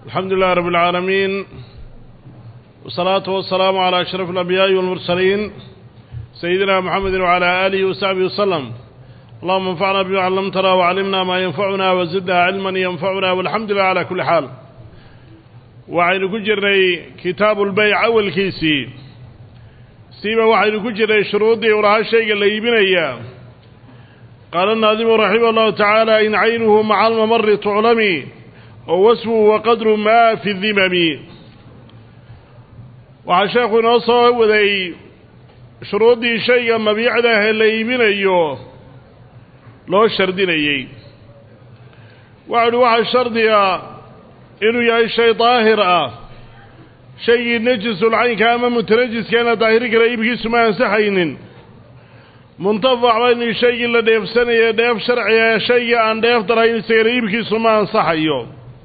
الحمد لله رب العالمين والصلاة والسلام على أشرف الأنبياء والمرسلين سيدنا محمد وعلى آله وصحبه وسلم اللهم انفعنا بما علمتنا وعلمنا ما ينفعنا وزدنا علما ينفعنا والحمد لله على كل حال waxaynu ku jirnay kitaabuulbayc awalkiisii siiba waxaynu ku jirnay shuruuddii u lahaa shayga la iibinayaa qaala الnaadimu raximah اllahu tacaala in caynuhu maca almamari tuclami oo wasfuhu wa qadru ma fi dimami waxaa sheekhu inoo soo waday shuruuddii shayga mabiicda ah ee la iibinayo loo shardinayey waxau uhi waxaa shardiga inuu yahay shay daahir ah shaygii najisulcaynka ama mutanajiskaana daahiri kara iibkiisu ma ansaxaynin muntafac ba inuu shaygii la dheefsanaya dheef sharciga shaygii aan dheef darayn isagana iibkiisu ma ansaxayo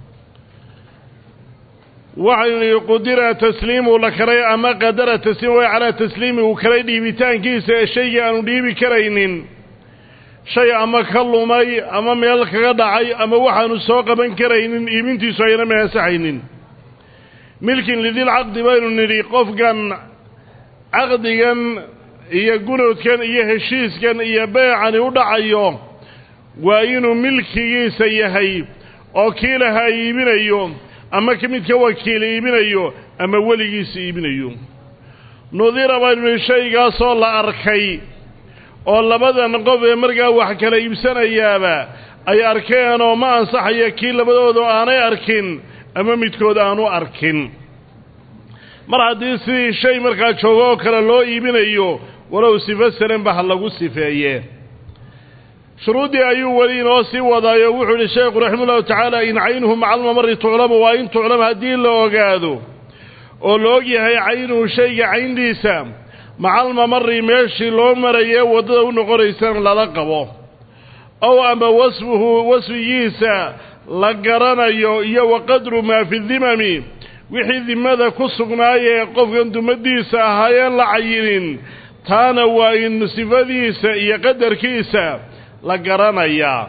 waxaynu nihi qudira tasliimu la karay ama qadara tasliim way calaa tasliimi uu kalay dhiibitaankiisa ee shaygii aanu dhiibi karaynin shay ama ka lumay ama meel kaga dhacay ama waxaanu soo qaban karaynin iibintiisu ayna ma ansaxaynin milkin lidil caqdi baynu nidhi qofkan caqdigan iyo gunoodkan iyo heshiiskan iyo beecani u dhacayo waa inuu milkigiisa yahay oo kii lahaa iibinayo ama ka midka wakiil iibinayo ama weligiisa iibinayo nudira baynu nidhi shaygaasoo la arkay oo labadan qof ee markaa wax kala iibsanayaaba ay arkeen oo ma ansaxaya kii labadooda aanay arkin ama midkood aanu arkin mar haddii sidii shay markaa joogo oo kale loo iibinayo walow sifo salanba ha lagu sifeeye shuruuddii ayuu weli inoo sii wadaayo wuxuu yihi sheekhu raximahullahu tacaala in caynuhu maca almamari tuclamu waa in tuclam haddii la ogaado oo la og yahay caynuhu shayga cayndiisa maca almamari meeshii loo marayee waddada u noqonaysana lala qabo ow ama wasfuhu wasfigiisa la garanayo iyo wa qadru maa fi dimami wixii dimada ku sugnaayee qofkan dumadiisa ahaayeen la cayinin taana waa in sifadiisa iyo qadarkiisa la garanayaa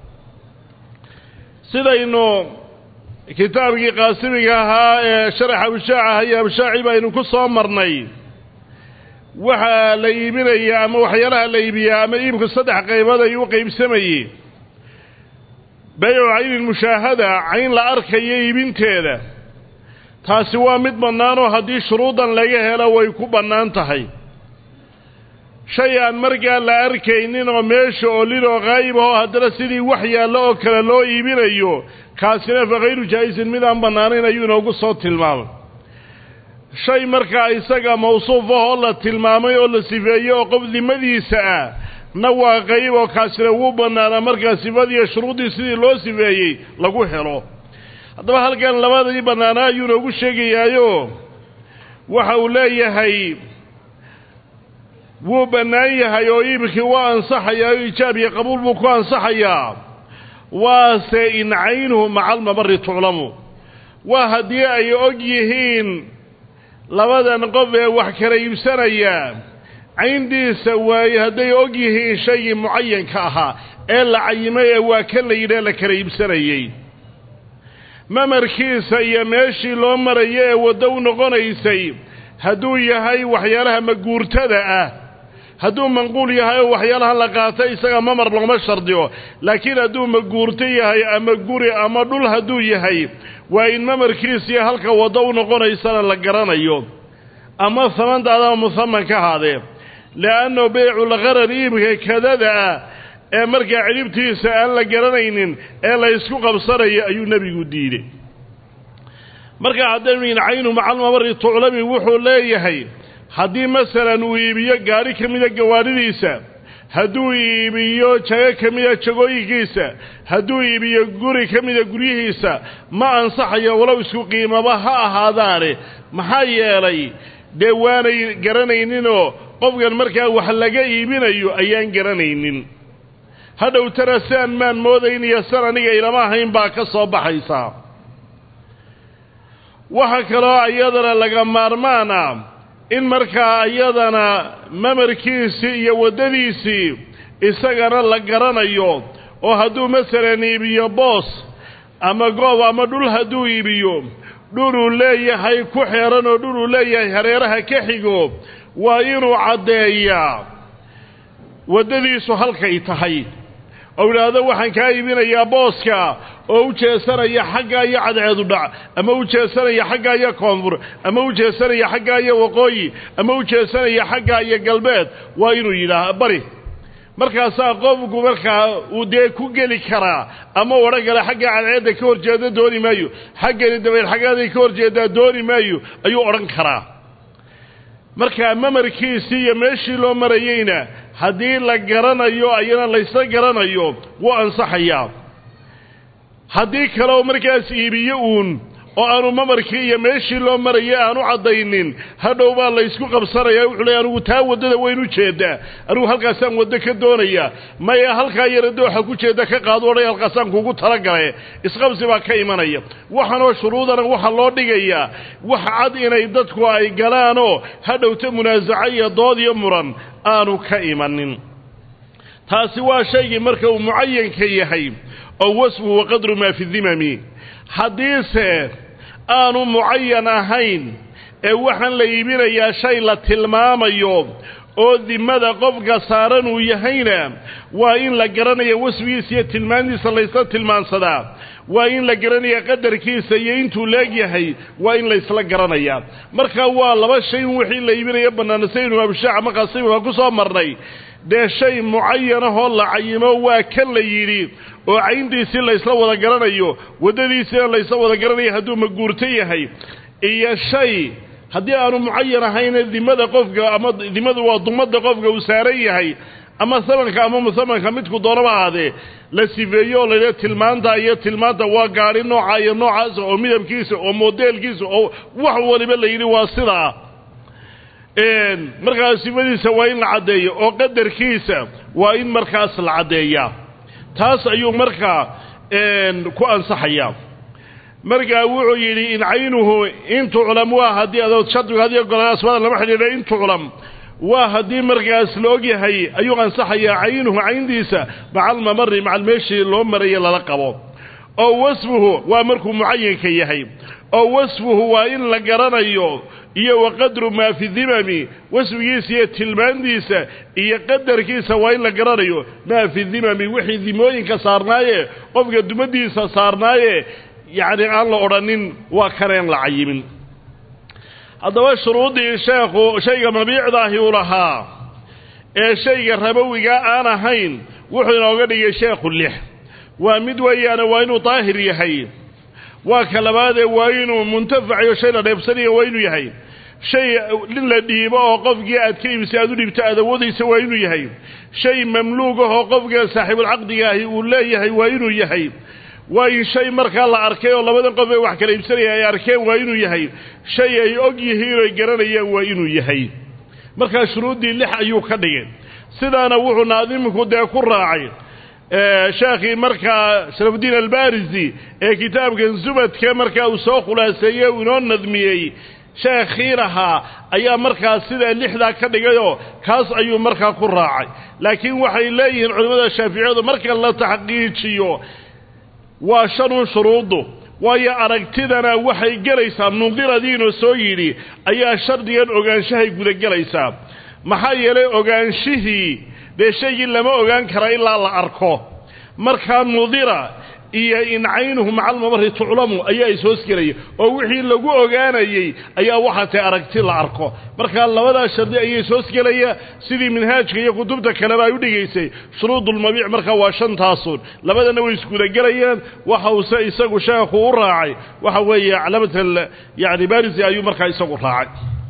sidaynu kitaabkii qaasimiga ahaa ee sharaxa abshaacaha iyo abshaaci baynu ku soo marnay waxaa la iibinayaa ama waxyaalaha la iibiyaa ama iibku saddex qaybood ayuu u qaybsamayey baycu caynin mushaahada cayn la arkayo iibinteeda taasi waa mid bannaanoo haddii shuruudan laga helo way ku bannaan tahay shay aan markaa la arkaynin oo meesha oolin oo qaayib ahoo haddana sidii wax yaallo oo kale loo iibinayo kaasina fa khayru jaa'isin mid aan bannaanayn ayuu inoogu soo tilmaamay shay markaa isaga mawsuuf ahoo la tilmaamay oo la sifeeyey oo qof dimadiisa ah na waa qayb oo kaasina wuu bannaanaa markaa sifadiiyo shuruuddii sidii loo sifeeyey lagu helo haddaba halkan labadii bannaanaa ayuu inoogu sheegayaayo waxa uu leeyahay wuu bannaan yahay oo iibkii waa ansaxayaa oo ijaab iyo qabuul buu ku ansaxayaa waase in caynuhu maca almamari tuclamu waa haddii ay og yihiin labadan qof ee wax kala iibsanaya cayndiisa waaye hadday og yihiin shaygii mucayanka ahaa ee la cayimay ee waa kan la yidhi ee la kala iibsanayey mamarkiisa iyo meeshii loo marayo ee waddo u noqonaysay hadduu yahay waxyaalaha maguurtada ah hadduu manquul yahay oo waxyaalaha la qaata isaga mamar looma shardiyo laakiin hadduu maguurto yahay ama guri ama dhul hadduu yahay waa in mamarkiisiyo halka waddo u noqonaysana la garanayo ama samantaada ama musaman ka ahaadee le'anno beyculqarar iibka kadada ah ee markaa cidhibtiisa aan la garanaynin ee la ysku qabsanayo ayuu nebigu diiday markaa haddaynu in caynu macalmamari tuclami wuxuu leeyahay haddii masalan uu iibiyo gaadhi ka mida gawaadhidiisa hadduu iibiyo jago ka mida jagooyinkiisa hadduu iibiyo guri ka mida guryihiisa ma ansaxayo walow isku qiimaba ha ahaadaane maxaa yeelay dee waanay garanayninoo qofkan markaa wax laga iibinayo ayaan garanaynin hadhowtana siaan maan moodayniyo san aniga ilama ahayn baa ka soo baxaysaa waxa kaloo iyadana laga maarmaan ah in markaa iyadana mamarkiisii iyo waddadiisii isagana la garanayo oo hadduu masalan iibiyo boos ama goob ama dhul hadduu iibiyo dhuluu leeyahay ku xeeran oo dhuluu leeyahay hareeraha ka xigo waa inuu caddeeyaa waddadiisu halkay tahay oo idhaahdo waxaan kaa iibinayaa booska oo u jeesanaya xaggaa iyo cadceedu dhac ama u jeesanaya xaggaa iyo koonfur ama u jeesanaya xaggaa iyo waqooyi ama u jeesanaya xaggaa iyo galbeed waa inuu yidhaah bari markaasaa qofku markaa uu dee ku geli karaa ama odhan kale xagga cadceedda ka hor jeeda dooni maayo xaggani dabayl xaggaaday ka hor jeedaa dooni maayo ayuu odhan karaa markaa mamarkiisii iyo meeshii loo marayeyna haddii la garanayo ayana laysla garanayo wuu ansaxayaa haddii kale oo markaas iibiyo uun oo aanu mamarkii iyo meeshii loo marayay aanu caddaynin hadhow baa laysku qabsanaya wuxuu leey anigu taa waddada wayn u jeedaa anigu halkaasaan waddo ka doonayaa maya halkaa yara dooxa ku jeeda ka qaado odhay halkaasaan kuugu talagale isqabsi baa ka imanaya waxaanoo shuruudana waxaa loo dhigayaa wax cad inay dadku ay galaanoo hadhowta munaasaco iyo dood iyo muran aanu ka imanin taasi waa shaygii marka uu mucayanka yahay oo wasfu wa qadru maa fi dimami haddiise aanu mucayan ahayn ee waxaan la iibinayaa shay la tilmaamayo oo dimada qofka saaran uu yahayna waa in la garanaya wasfigiisa iyo tilmaantiisa laysla tilmaansadaa waa in la garanaya qadarkiisa iyo intuu leegyahay waa in laysla garanayaa marka waa laba shay in wixii la iibinaya bannaanasaynu abshaac ama qasiimka ku soo marnay dee shay mucayanahoo la cayimo waa kan la yidhi oo cayntiisii laysla wada garanayo waddadiisiina laysla wada garanayo hadduu maguurto yahay iyo shay haddii aanu mucayan ahayna dimada qofka ama dimadu waa dumadda qofka uu saaran yahay ama samanka ama musamanka midku doonaba ahaadee la sifeeyo oo laydhaha tilmaanta iyo tilmaanta waa gaadhi nooca iyo noocaasa oo midabkiisa oo modeelkiisa oo wax waliba la yidhi waa sidaa markaas sifadiisa waa in la caddeeyo oo qadarkiisa waa in markaas la caddeeyaa taas ayuu markaa ku ansaxayaa markaa wuxuu yidhi in caynuhu in tuclam waa haddii adood shardigu haddii golaan asmaada lama xidhiidho in tuclam waa haddii markaas la og yahay ayuu ansaxayaa caynuhu cayntiisa maca almamari macal meeshii loo maraya lala qabo oo wasfuhu waa markuu mucayanka yahay oo wasfuhu waa in la garanayo iyo wa qadru maa fi dimami wasfigiisa iyo tilmaantiisa iyo qadarkiisa waa in la garanayo maa fi dimami wixii dimooyinka saarnaaye qofka dumadiisa saarnaaye yacni aan la odhanin waa kaneen la cayimin haddaba shuruuddii sheekhu shayga mabiicdaahi u lahaa ee shayga rabowiga aan ahayn wuxuu inooga dhigay sheekhu lix waa mid weeyaane waa inuu daahir yahay waa ka labaadee waa inuu muntafacayo shay la dheebsanayo waa inuu yahay shay in la dhiibo oo qofkii aad ka iibisay aad u dhiibto aad awoodaysa waa inuu yahay shay mamluug ah oo qofka saaxiibulcaqdiga ahi uu leeyahay waa inuu yahay waa in shay markaa la arkay oo labadan qof ee wax kala iibsanaya ay arkeen waa inuu yahay shay ay og yihiin oy garanayaan waa inuu yahay markaa shuruuddii lix ayuu ka dhigay sidaana wuxuu naadimku dee ku raacay sheekhii markaa sharafuddiin albarisi ee kitaabkan zubadka markaa uu soo khulaaseeyey uu inoo nadmiyey sheekhii lahaa ayaa markaa sidaa lixdaa ka dhigayoo kaas ayuu markaa ku raacay laakiin waxay leeyihiin culimmada shaaficiyadu marka la taxqiijiyo waa shanun shuruuddu waayo aragtidana waxay gelaysaa nundiradiinoo soo yidhi ayaa shardigan ogaanshahay gudagelaysaa maxaa yeelay ogaanshihii dee shaygii lama ogaan kara ilaa la arko markaa nudira iyo in caynuhu maca almamari tuclamu ayaa ishoosgelaya oo wixii lagu ogaanayey ayaa waxaa tahay aragti la arko markaa labadaa shardi ayaa ishoosgelaya sidii minhaajka iyo kutubta kaleba ay u dhigaysay shuruudulmabiic markaa waa shantaasun labadana way isgudagelayaan waxa uuse isagu sheekhu u raacay waxa weeye calaamata yani barisi ayuu markaa isagu raacay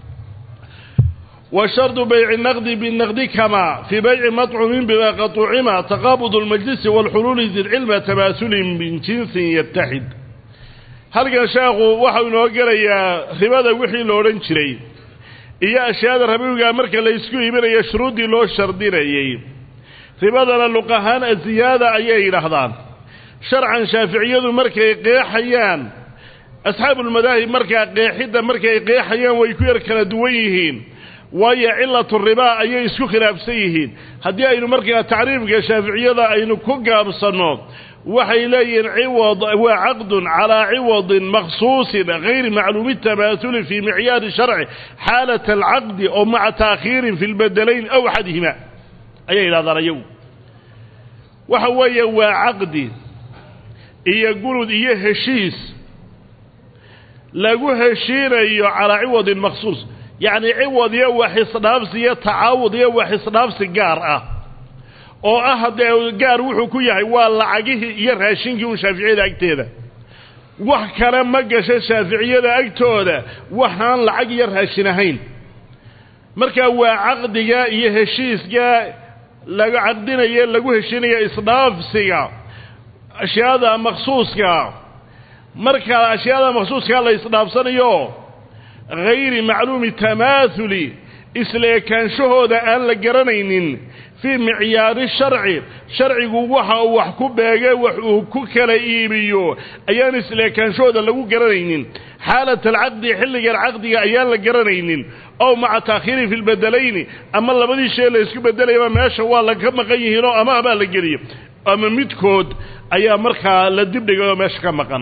وشرط بيع النقد بالنقد كما في بيع مطعم بما قد طعم تقابض المجلس والحلول ذي العلم تماثل من جنس يتحد هل كان شاقو وحو نوغريا ربada wixii loo oran jiray iyo ashyaada rabiga marka la isku iibinayo shuruudii loo shardinayay ribadana luqahaan aziyada ayay yiraahdaan sharcan shaaficiyadu markay qeexayaan asxaabul madaahib marka qeexida markay qeexayaan way ku yar kala duwan yihiin waayo cilatu ribaa ayay isku khilaafsan yihiin haddii aynu markaa tacriifka shaaficiyada aynu ku gaabsanno waxay leeyihiin ciwad waa caqdun calaa ciwadin maksuusin gayri macluumi tamaahuli fii micyaari sharci xaalat alcaqdi oo maca taakhiirin fi lbedelayn aw axadihima ayay yidhahdaan ayagu waxa weeye waa caqdi iyo gunud iyo heshiis lagu heshiinayo calaa ciwadin maksuus yacni ciwad iyo wax isdhaafsi iyo tacaawud iyo wax isdhaafsi gaar ah oo ah haddee gaar wuxuu ku yahay waa lacagihii iyo raashinkii un shaaficiyada agteeda wax kale ma gasho shaaficiyada agtooda waxaan lacag iyo raashin ahayn marka waa caqdiga iyo heshiiska laga caqdinayo lagu heshiinaya isdhaafsiga ashyaada maksuuska marka ashyaada maksuuskaa la isdhaafsanayo hayri macluumi tamaahuli isla ekaanshahooda aan la garanaynin fii micyaari sharci sharcigu waxa uu wax ku beege wax uu ku kala iibiyo ayaan isla ekaanshahooda lagu garanaynin xaalat alcaqdi xilligan caqdiga ayaan la garanaynin ow maca taakhiirin fi lbedelayni ama labadii shay la isku bedelayaba meesha waa laga maqan yihiinoo ama abaa la geliyo ama midkood ayaa markaa la dibdhigay oo meesha ka maqan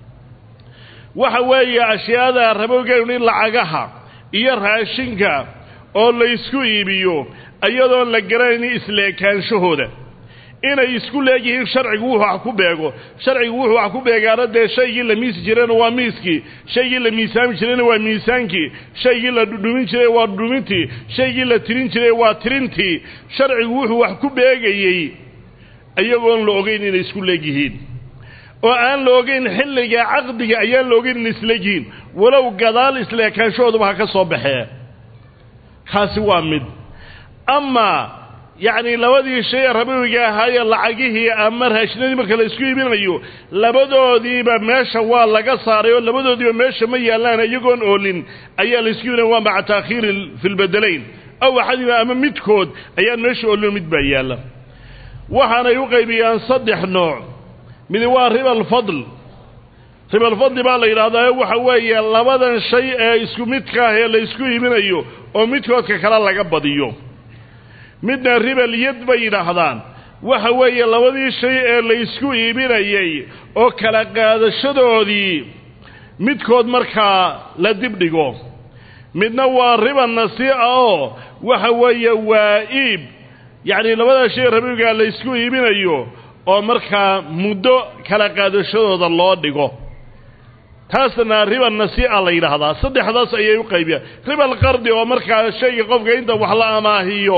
waxa weeye ashyaada rabowgeenu in lacagaha iyo raashinka oo la ysku iibiyo iyadoon la garanaynin isla ekaanshahooda inay isku leegyihiin sharcigu wuxuu wax ku beego sharcigu wuxuu wax ku beegaana dee shaygii la miisi jirayna waa miiskii shaygii la miisaami jirayna waa miisaankii shaygii la dhudhumin jiray waa dhudhumintii shaygii la tirin jiray waa tirintii sharcigu wuxuu wax ku beegayey iyagoon la ogeyn inay isku leegyihiin oo aan la ogeyn xilliga caqdiga ayaan la ogeyn inay isleegyihiin walow gadaal isla ekaanshahooduba ha ka soo baxee kaasi waa mid amaa yacni labadii shay rabawiga ahaayee lacagihii ama raashinadii marka la isku iibinayo labadoodiiba meesha waa laga saaray oo labadoodiiba meesha ma yaallaan iyagoon oolin ayaa la isku iibinaya waa maca taakhiiri fi lbedelayn aw axadima ama midkood ayaan meesha oolin mid baa yaalla waxaanay u qaybiyaan saddex nooc midi waa riba alfadl riba alfadli baa la yidhahdaa waxa weeye labadan shay ee isku midka ah ee la isku iibinayo oo midkoodka kale laga badiyo midna ribal yad bay yidhaahdaan waxa weeye labadii shay ee la isku iibinayay oo kala qaadashadoodii midkood markaa la dibdhigo midna waa riba nasiica oo waxa weeye waa iib yacni labadaa shay rabigaa la isku iibinayo oo markaa muddo kala qaadashadooda loo dhigo taasna riba nasiica la yidhaahdaa saddexdaas ayay u qaybiyaan riba alqardi oo markaa shayga qofka inta wax la amaahiyo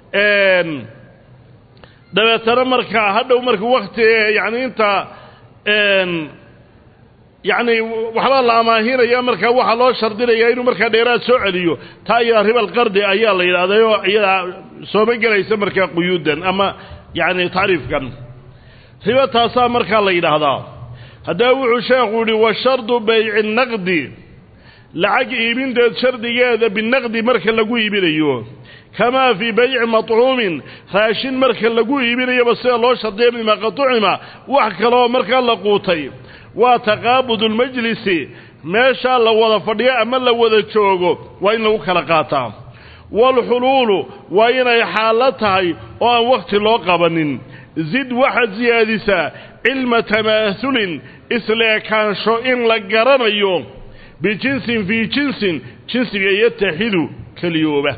dabeetana markaa hadhow marka wakti yani inta yacni waxbaa la amaahinaya markaa waxaa loo shardinaya inuu markaa dheeraad soo celiyo taa iyadaa riba alqardi ayaa la yidhahday oo iyadaa sooma gelaysa markaa quyuudan ama yacni tacriifkan riba taasaa markaa la yidhaahdaa haddaba wuxuu sheekhu yihi wa shardu bayci naqdi lacag iibinteed shardigeeda binaqdi marka lagu iibinayo kamaa fii bayci matcuumin raashin marka lagu iibinayaba sida loo shardiya mima qatucima wax kaleoo markaa la quutay waa taqaabud lmajlisi meeshaa la wada fadhiyo ama la wada joogo waa in lagu kala qaataa waalxuluulu waa inay xaallo tahay oo aan wakhti loo qabanin zid waxaad siyaadisaa cilma tamaahulin isla ekaansho in la garanayo bijinsin fii jinsin jinsiga yataxidu keliyooba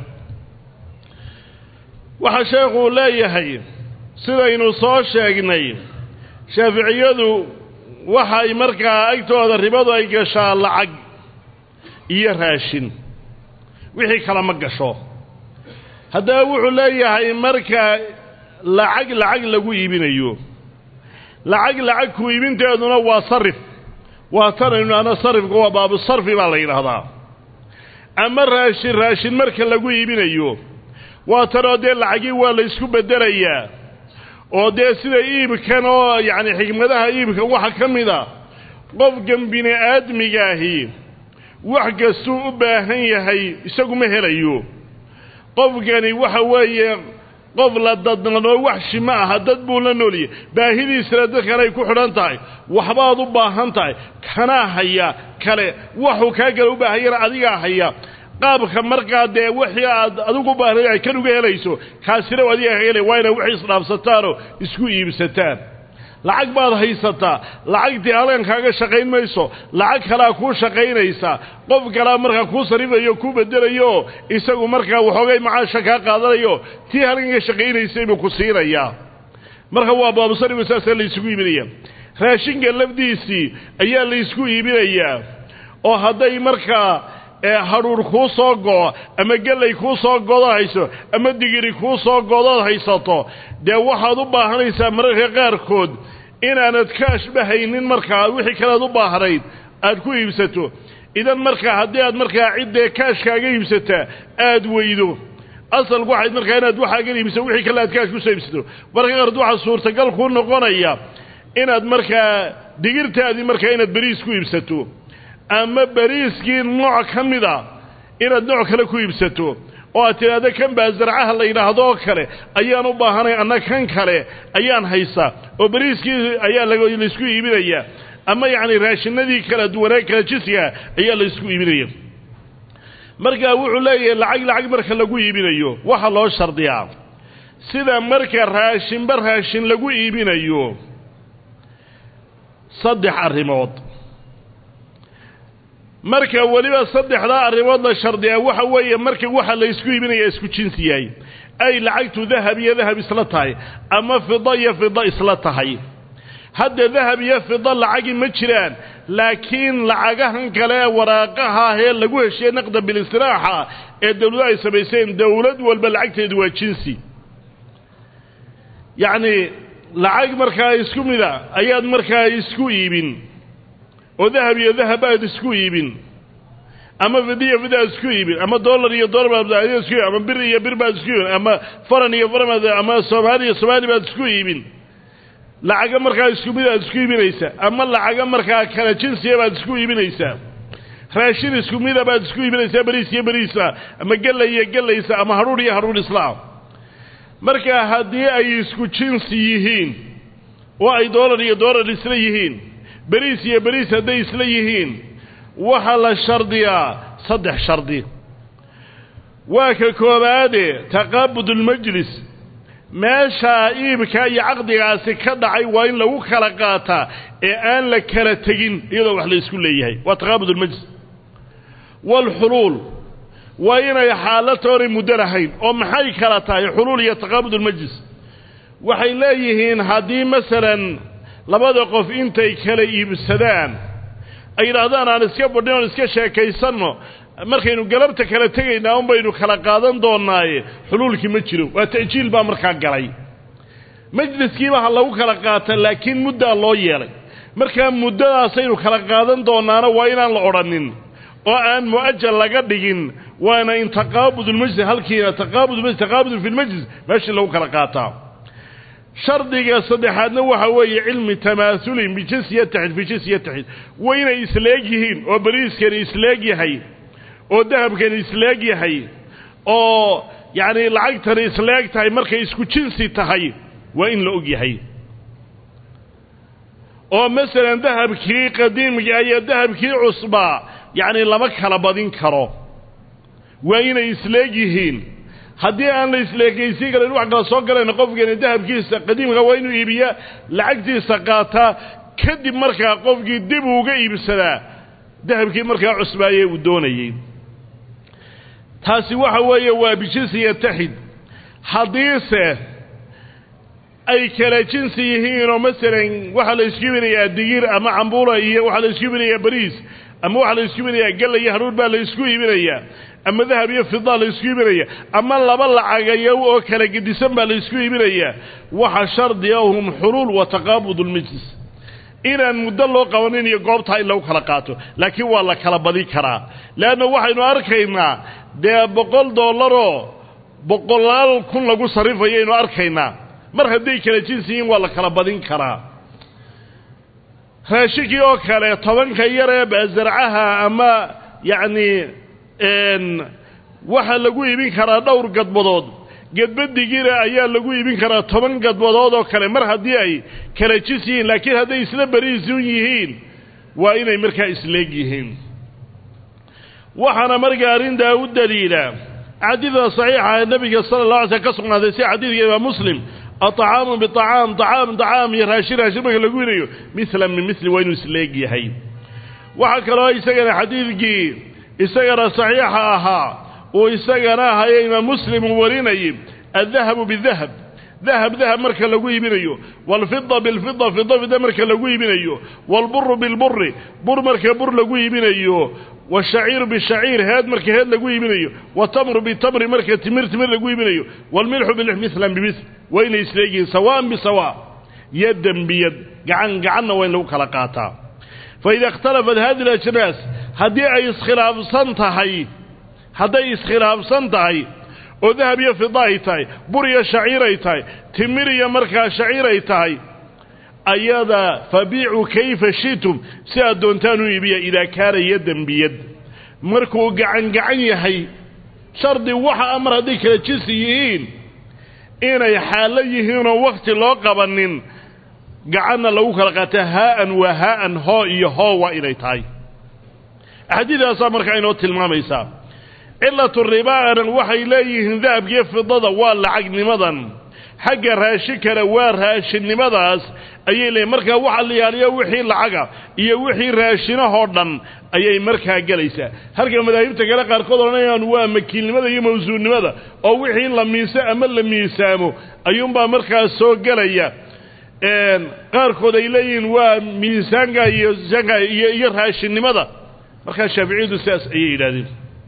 waxaa sheekhuu leeyahay sidaynu soo sheegnay shaaficiyadu waxay markaa agtooda ribadu ay gashaa lacag iyo raashin wixii kale ma gasho haddaba wuxuu leeyahay marka lacag lacag lagu iibinayo lacag lacag ku iibinteeduna waa sarif waa tanaynu ana sarifka waa baabu sarfi baa la yidhaahdaa ama raashin raashin marka lagu iibinayo waa tanoo dee lacagii waa la isku beddelayaa oo dee sida iibkan oo yacni xikmadaha iibka waxa ka mid a qofkan bini aadmigaahi wax kastuu u baahan yahay isagu ma helayo qofkani waxa weeye qof la dadnanoo waxshi ma aha dad buu la nooliyay baahidiisana dadkan ay ku xidhan tahay waxbaad u baahan tahay kanaa haya kale waxuu kaa kale u baahanyana adigaa haya qaabka markaa dee wixii aad adigu baahnay ay kan uga helayso kaasina adiga ka helay waa inay wixii isdhaafsataanoo isku iibsataan lacag baad haysataa lacagtii halkan kaaga shaqayn mayso lacag kalaa kuu shaqaynaysa qof kalaa markaa kuu sarifayo kuu bedelayo isagu markaa waxoogay macaasha kaa qaadanayo tii halkan ka shaqaynaysay buu ku siinayaa marka waa baabusarifu saasaa laysugu iibinaya raashinka lafdiisii ayaa laysku iibinayaa oo hadday markaa hadhuur kuu soo go'o ama gellay kuu soo godood hayso ama digiri kuu soo godood haysato dee waxaad u baahanaysaa mararka qaarkood inaanad ka ashbahaynin markaa wixii kalead u baahnayd aad ku iibsato idan markaa haddii aad markaa ciddee kaashkaaga iibsataa aad weydo asalku waxayd markaa inaad waxaagan iibsato wixii kale aad kaash kusoo iibsato mararka qaarkood waxaa suurtagal kuu noqonaya inaad markaa digirtaadii markaa inaad beriis ku iibsato ama beriiskii nooc ka mid a inaad nooc kale ku iibsato oo aad tidhaahdo kan baa zarcaha la yidhaahdo oo kale ayaan u baahanay anna kan kale ayaan haysaa oo beriiskii ayaa laysku iibinaya ama yacni raashinadii kala duwanaa kala jisiga ayaa laysku iibinaya markaa wuxuu leeyahay lacag lacag marka lagu iibinayo waxaa loo shardiyaa sida marka raashinba raashin lagu iibinayo saddex arrimood marka weliba saddexdaa arrimood la shardiyaa waxa weeye marka waxa laysku iibinaya isku jinsi yahay ay lacagtu dahab iyo dahab isla tahay ama fida iyo fida isla tahay hadda dahab iyo fida lacagi ma jiraan laakiin lacagahan kale ee waraaqaha ee lagu heshiye naqda bilistiraaxa ee dawladu ay samayseen dawlad walba lacagteedu waa jinsi yacni lacag markaa isku mida ayaad markaa isku iibin oo dahab iyo dahab aad isku iibin ama fid iyo fid aad isku iibin ama dollar iyo dollar baad isku iibin ama bir iyo bir baad isku iibin ama faran iyo faran baad ama soomaali iyo soomaali baad isku iibin lacaga markaa isku mid aad isku iibinaysaa ama lacaga markaa kala jinsiya baad isku iibinaysaa raashin isku mida baad isku iibinaysaa beriis iyo beriisa ama gella iyo gellaysa ama hadhuudh iyo hadhuudh islaam markaa haddii ay isku jinsi yihiin oo ay dollar iyo dollar isla yihiin beriis iyo beriis hadday isla yihiin waxaa la shardiyaa saddex shardi waa ka koobaade taqaabudulmajlis meeshaa iibkaa iyo caqdigaasi ka dhacay waa in lagu kala qaataa ee aan la kala tegin iyadoo wax la isku leeyahay waa taqaabudulmajlis waalxuluul waa inay xaalatoonay muddo lahayn oo maxay kala tahay xuluul iyo taqaabudulmajlis waxay leeyihiin haddii masalan labada qof intay kala iibsadaan ay yidhaahdaan aan iska badhin oon iska sheekaysanno markaynu galabta kala tegaynaa un baynu kala qaadan doonnaaye xuluulkii ma jiro waa ta'jiil baa markaa galay majliskiiba ha lagu kala qaata laakiin muddaa loo yeelay markaa muddadaasaynu kala qaadan doonaana waa inaan la odhanin oo aan mu'ajal laga dhigin waana in taqaabudulmajlis halkiina taqaabudulmajlis taqaabudun fi lmajlis meeshii lagu kala qaataa shardiga saddexaadna waxa weeye cilmi tamaasulin bijinsi yataxid fi jinsi yataxid waa inay isleeg yihiin oo beriiskani isleeg yahay oo dahabkani isleeg yahay oo yacni lacagtani isleeg tahay markay isku jinsi tahay waa in la og yahay oo masalan dahabkii qadiimka iyo dahabkii cusbaa yacni lama kala badin karo waa inay isleeg yihiin haddii aan la isleekaysiin karin wax kala soo galayna qofkeeni dahabkiisa qadiimka waa inuu iibiyaa lacagtiisa qaataa kadib markaa qofkii dib uuga iibsadaa dahabkii markaa cusbaayee uu doonayey taasi waxa weeye waa bijinsi yataxid haddiise ay kala jinsi yihiinoo masalan waxaa la isku ibinayaa digir ama cambuula iyo waxaa la isku ibinayaa bariis ama waxaa la isku ibinayaa galla iyo hadhuur baa la isku iibinayaa ama dahab iyo fidaa la isku iibinaya ama laba lacagayow oo kala gedisan baa la isku iibinayaa waxa shardiga hum xuluul wa taqaabud ulmajlis inaan muddo loo qabanin iyo goobtaa in lagu kala qaato laakiin waa la kala badin karaa leanna waxaynu arkaynaa dee boqol dollaroo boqolaal kun lagu sarrifayaynu arkaynaa mar hadday kala jinsi yihiin waa la kala badin karaa raashinkii oo kale tobanka yar ee baasarcaha ama yacni waxaa lagu iibin karaa dhowr gadbadood gedbadigiina ayaa lagu iibin karaa toban gadbadood oo kale mar haddii ay kala jis yihiin laakiin hadday isla beriisun yihiin waa inay markaa isleeg yihiin waxaana markaa arrintaa u daliila xadiidka saxiixa ee nebiga sala allah alay slm ka sugnaaday si xadiidka imaam muslim aطacaamu biطacaam طacaam طacaam iyo raashin raashin marka lagu iibinayo mislan min misli waa inuu isleeg yahay waxaa kaloo isagana xadiidkii isagana saxiixa ahaa uu isagana ahaye imaam muslim uu warinayay addahabu bidahab dahab dahab marka lagu iibinayo waalfida bilfida fida fida marka lagu iibinayo waalburu bilburi bur marka bur lagu iibinayo washaciiru bishaciir heed marka heed lagu iibinayo watamru bitamri marka timir timir lagu iibinayo waalmilxu bilix mislan bimisl waa inay isleegihiin sawaan bisawa yadan biyad gacan gacanna waa in lagu kala qaataa faida ikhtalafat hadi alajnaas haddii ay iskhilaafsan tahay hadday iskhilaafsan tahay oo dahab iyo fida ay tahay bur iyo shaciir ay tahay timir iyo markaa shaciir ay tahay ayada fabiicuu kayfa shitum si aad doontaan u iibiya idaa kaana yadan biyad markuu gacan gacan yahay shardi waxa amar hadday kala jinsi yihiin inay xaallo yihiinoo wakhti loo qabanin gacanna lagu kala qaata haa'an waa haa'an hoo iyo hoo waa inay tahay axaadiidaasaa markaa inoo tilmaamaysaa cilatu ribaana waxay leeyihiin dahabkiiyo fidada waa lacagnimadan xagga raashinkana waa raashinnimadaas ayay leeyihin markaa waxa la yaaliyo wixii lacaga iyo wixii raashinahoo dhan ayay markaa gelaysaa halka madaahibta kale qaarkood odhanayaan waa makiilnimada iyo mawsuunnimada oo wixii la miiso ama la miisaamo ayuunbaa markaas soo gelaya qaarkood ay leeyihiin waa miisaanka iyo sanka iyo iyo raashinnimada markaa shaaficiyadu sidaas ayay yidhahdeen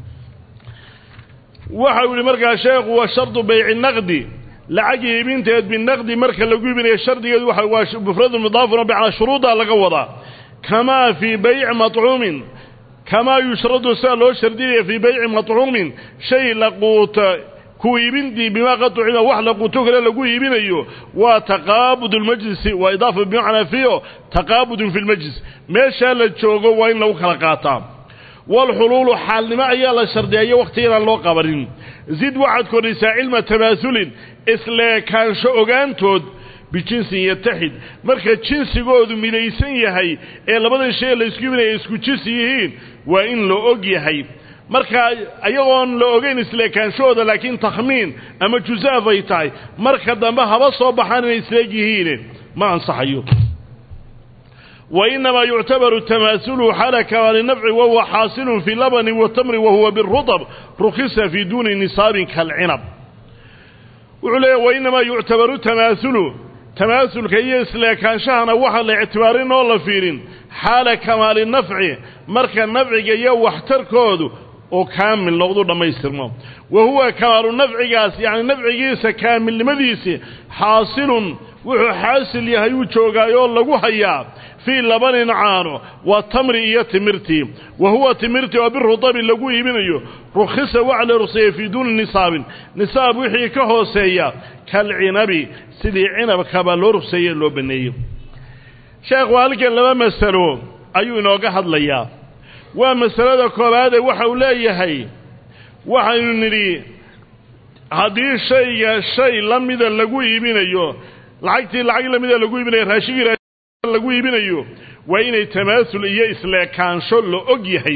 waxa uu yihi markaa sheekhu wa shardu bayci naqdi lacag iibinteed binaqdi marka lagu iibinayo shardigeedu waa waa mufradu mudaafun bicnaa shuruuddaa laga wadaa kamaa fii bayci maطcuumin kamaa yushradu sidaa loo shardinaya fii bayci maطcuumin shay la quuta ku iibintii bimaa qad ucima wax la quuto kale lagu iibinayo waa taqaabud اlmajlisi waa idaafa bimacnaa fiyo taqaabudun fi lmajlis meeshaa la joogo waa in lagu kala qaataa waalxuluulu xaalnimo ayaa la shardiyayo wakhti inaan loo qabanin zid waxaad kordhisaa cilma tamaasulin isleekaansho ogaantood bijinsin yataxid marka jinsigoodu midaysan yahay ee labadan shay laysku iibinaya isku jinsi yihiin waa in la og yahay markaa ayagoon la ogeyn isleekaanshahooda laakiin takhmiin ama jusaaf ay tahay marka dambe haba soo baxaan inay isleeg yihiine ma ansaxayo وإنما يعتبر التماثل حال كمال النفع وهو حاصل في لبن وتمر وهو بالرطب رخص في دون نصاب كالعنب وعليه وإنما يعتبر التماثل تماثل كي كان شهنا وحل اعتبارين ولا فيرين حال كمال النفع مركا النفع جي واحتركوده وكامل نقضوا لما يسترموا وهو كمال النفع قاس يعني نفع جيس كامل لمديسي حاصل وحو حاصل يهيو جوغايو لغو هيا في لبن عانو وتمر iyo timirti وهو timirti oo birudab lagu iibinayo rukhisa wa'la rusay fi dun nisab nisab wixii ka hooseeya kal inabi sidii inabka ba loo rusay loo baneeyo sheekh walkan laba masalo ayuu inooga hadlayaa waa masalada koobaad ee waxa uu leeyahay waxaynu nidhi haddii shayga shay la mida lagu iibinayo lacagtii lacag la mida lagu iibinayo raashigii lagu iibinayo waa inay tamaasul iyo isleekaansho la og yahay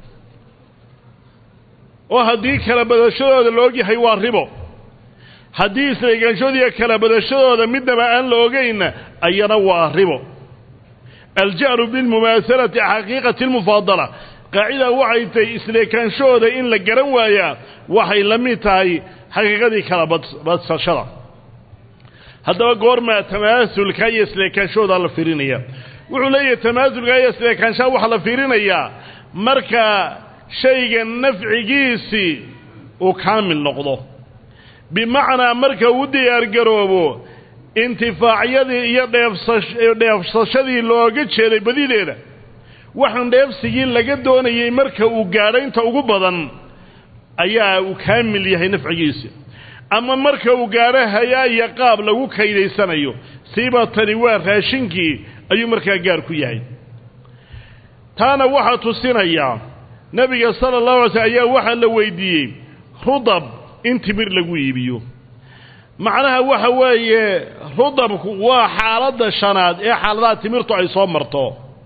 oo haddii kala badashadooda la og yahay waa ribo haddii isleekaanshood iyo kala badashadooda midnaba aan la ogaynna ayana waa ribo aljahru bilmumaasalati xaqiiqati almufaadala qaacida waxay tahay isleekaanshahooda in la garan waayaa waxay la mid tahay xaqiiqadii kala badsashada haddaba goormaa tamaasulka iyo isleekaanshahooda la fiirinaya wuxuu leeyahay tamaasulka iyo isleekaanshaha waxaa la fiirinayaa marka shayga nafcigiisii uu kaamil noqdo bimacnaa marka uu diyaargaroobo intifaacyadii iyo dheefsashadii looga jeeday badideeda waxaan dheefsigii laga doonayey marka uu gaadho inta ugu badan ayaa uu kaamil yahay nafcigiisi ama marka uu gaadho hayaa iyo qaab lagu kaydaysanayo siiba tani waa raashinkii ayuu markaa gaar ku yahay taana waxaa tusinayaa nebiga sala allahu alay slm ayaa waxaa la weydiiyey rudab in timir lagu iibiyo macnaha waxa weeye rudabku waa xaaladda shanaad ee xaaladaha timirtu ay soo marto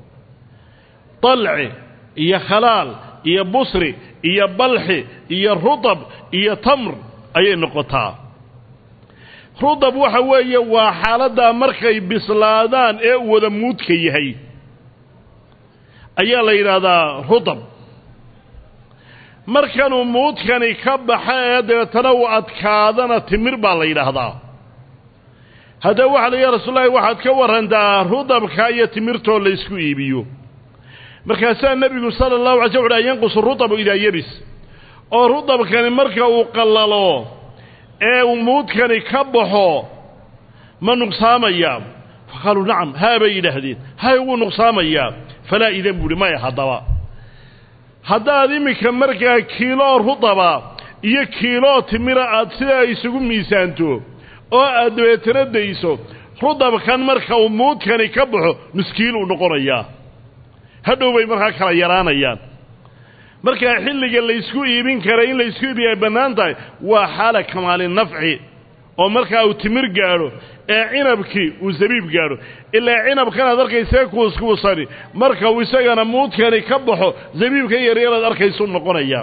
dalci iyo khalaal iyo busri iyo balxi iyo rudab iyo tamr ayay noqotaa rudab waxa weeye waa xaaladdaa markay bislaadaan ee uu wada muudka yahay ayaa la yidhaahdaa rudab markanuu muudkani ka baxa ee dabeetana uu adkaadana timir baa la yidhaahdaa haddaba waxa la ya rasuullahi waxaad ka warrantaa rudabka iyo timirtoo laysku iibiyo markaasaa nebigu sala allahu alay sl uhi an yanqusu rudabu idaa yebis oo rudabkani marka uu qallalo ee uu muudkani ka baxo ma nuqsaamayaa fa qaaluu nacam haa bay yidhaahdeen hay wuu nuqsaamayaa falaa idan buuhi maya haddaba haddaad iminka markaa kiiloo rudaba iyo kiiloo timira aad sidaa isugu miisaanto oo aad dabeetana dayso rudabkan marka uu muudkani ka baxo nuskiil uu noqonayaa hadhow bay markaa kala yaraanayaan markaa xilliga laysku iibin kara in laysku iibiya ay bannaan tahay waa xaala kamaali nafci oo markaa uu timir gaadho ee cinabkii uu zabiib gaadho ilaa cinabkan aad arkaysee kuuskuusani marka uu isagana muudkani ka baxo zabiibka yaryaraad arkaysuu noqonayaa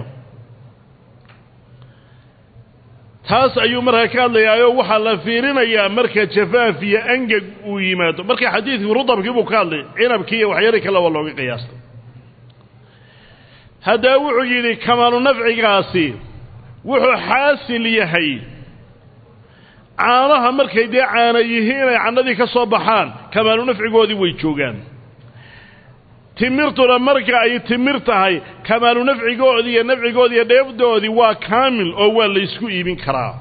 taas ayuu markaa ka hadlayaayoo waxaa la fiirinayaa marka jafaaf iyo angeg uu yimaado marka xadiidkii rudabkii buu ka hadlay cinabkii iyo waxyaali kaleba looga qiyaastay haddaba wuxuu yidhi kamaalu nafcigaasi wuxuu xaasil yahay caanaha markay dee caana yihiin ay cannadii ka soo baxaan kamaalu nafcigoodii way joogaan timirtuna marka ay timir tahay kamaalu nafcigoodii iyo nafcigoodii iyo dheefdoodii waa kaamil oo waa laysku iibin karaa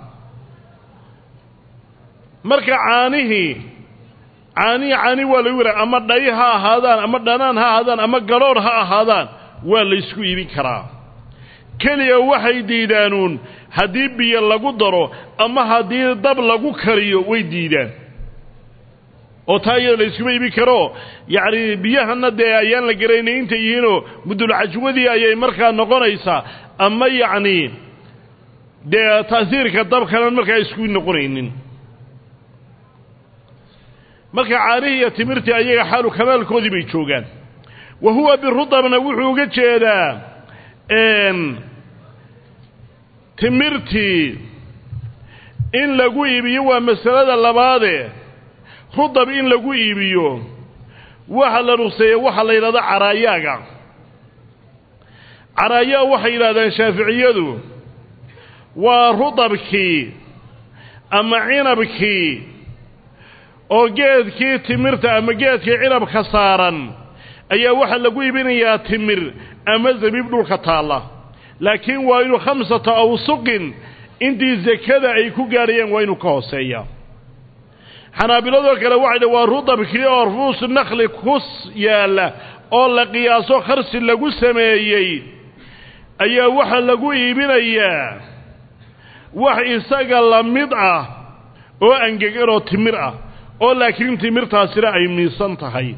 marka caanihii caanihii caani waa lagu yidhaha ama dhay ha ahaadaan ama dhanaan ha ahaadaan ama gadhoodh ha ahaadaan waa laysku iibin karaa keliya waxay diidaanuun haddii biyo lagu daro ama haddii dab lagu kariyo way diidaan oo taa iyada layskuma iibin karo yacni biyahanna dee ayaan la garaynay intay yihiinoo mudulcajwadii ayay markaa noqonaysaa ama yacni dee taasiirka dabkanan markaa isku noqonaynin marka caanihii iyo timirtii ayaga xaalu kamaalkoodii bay joogaan wa huwa birudabna wuxuu uga jeedaa timirtii in lagu iibiyo waa masalada labaade rudab in lagu iibiyo waxa la ruqseeye waxaa la yidhahda caraayaaga caraayaa waxay yidhahdaan shaaficiyadu waa rudabkii ama cinabkii oo geedkii timirta ama geedkii cinabka saaran ayaa waxaa lagu iibinayaa timir ama zabiib dhulka taalla laakiin waa inuu khamsata awsuqin intii sakada ay ku gaadhayeen waa inuu ka hooseeya xanaabiladoo kale waxay dha waa rudabkii oo ruus nakhli kus yaalla oo la qiyaaso kharsi lagu sameeyey ayaa waxaa lagu iibinayaa wax isaga la mid ah oo angegan oo timir ah oo laakiin timirtaasina ay miisan tahay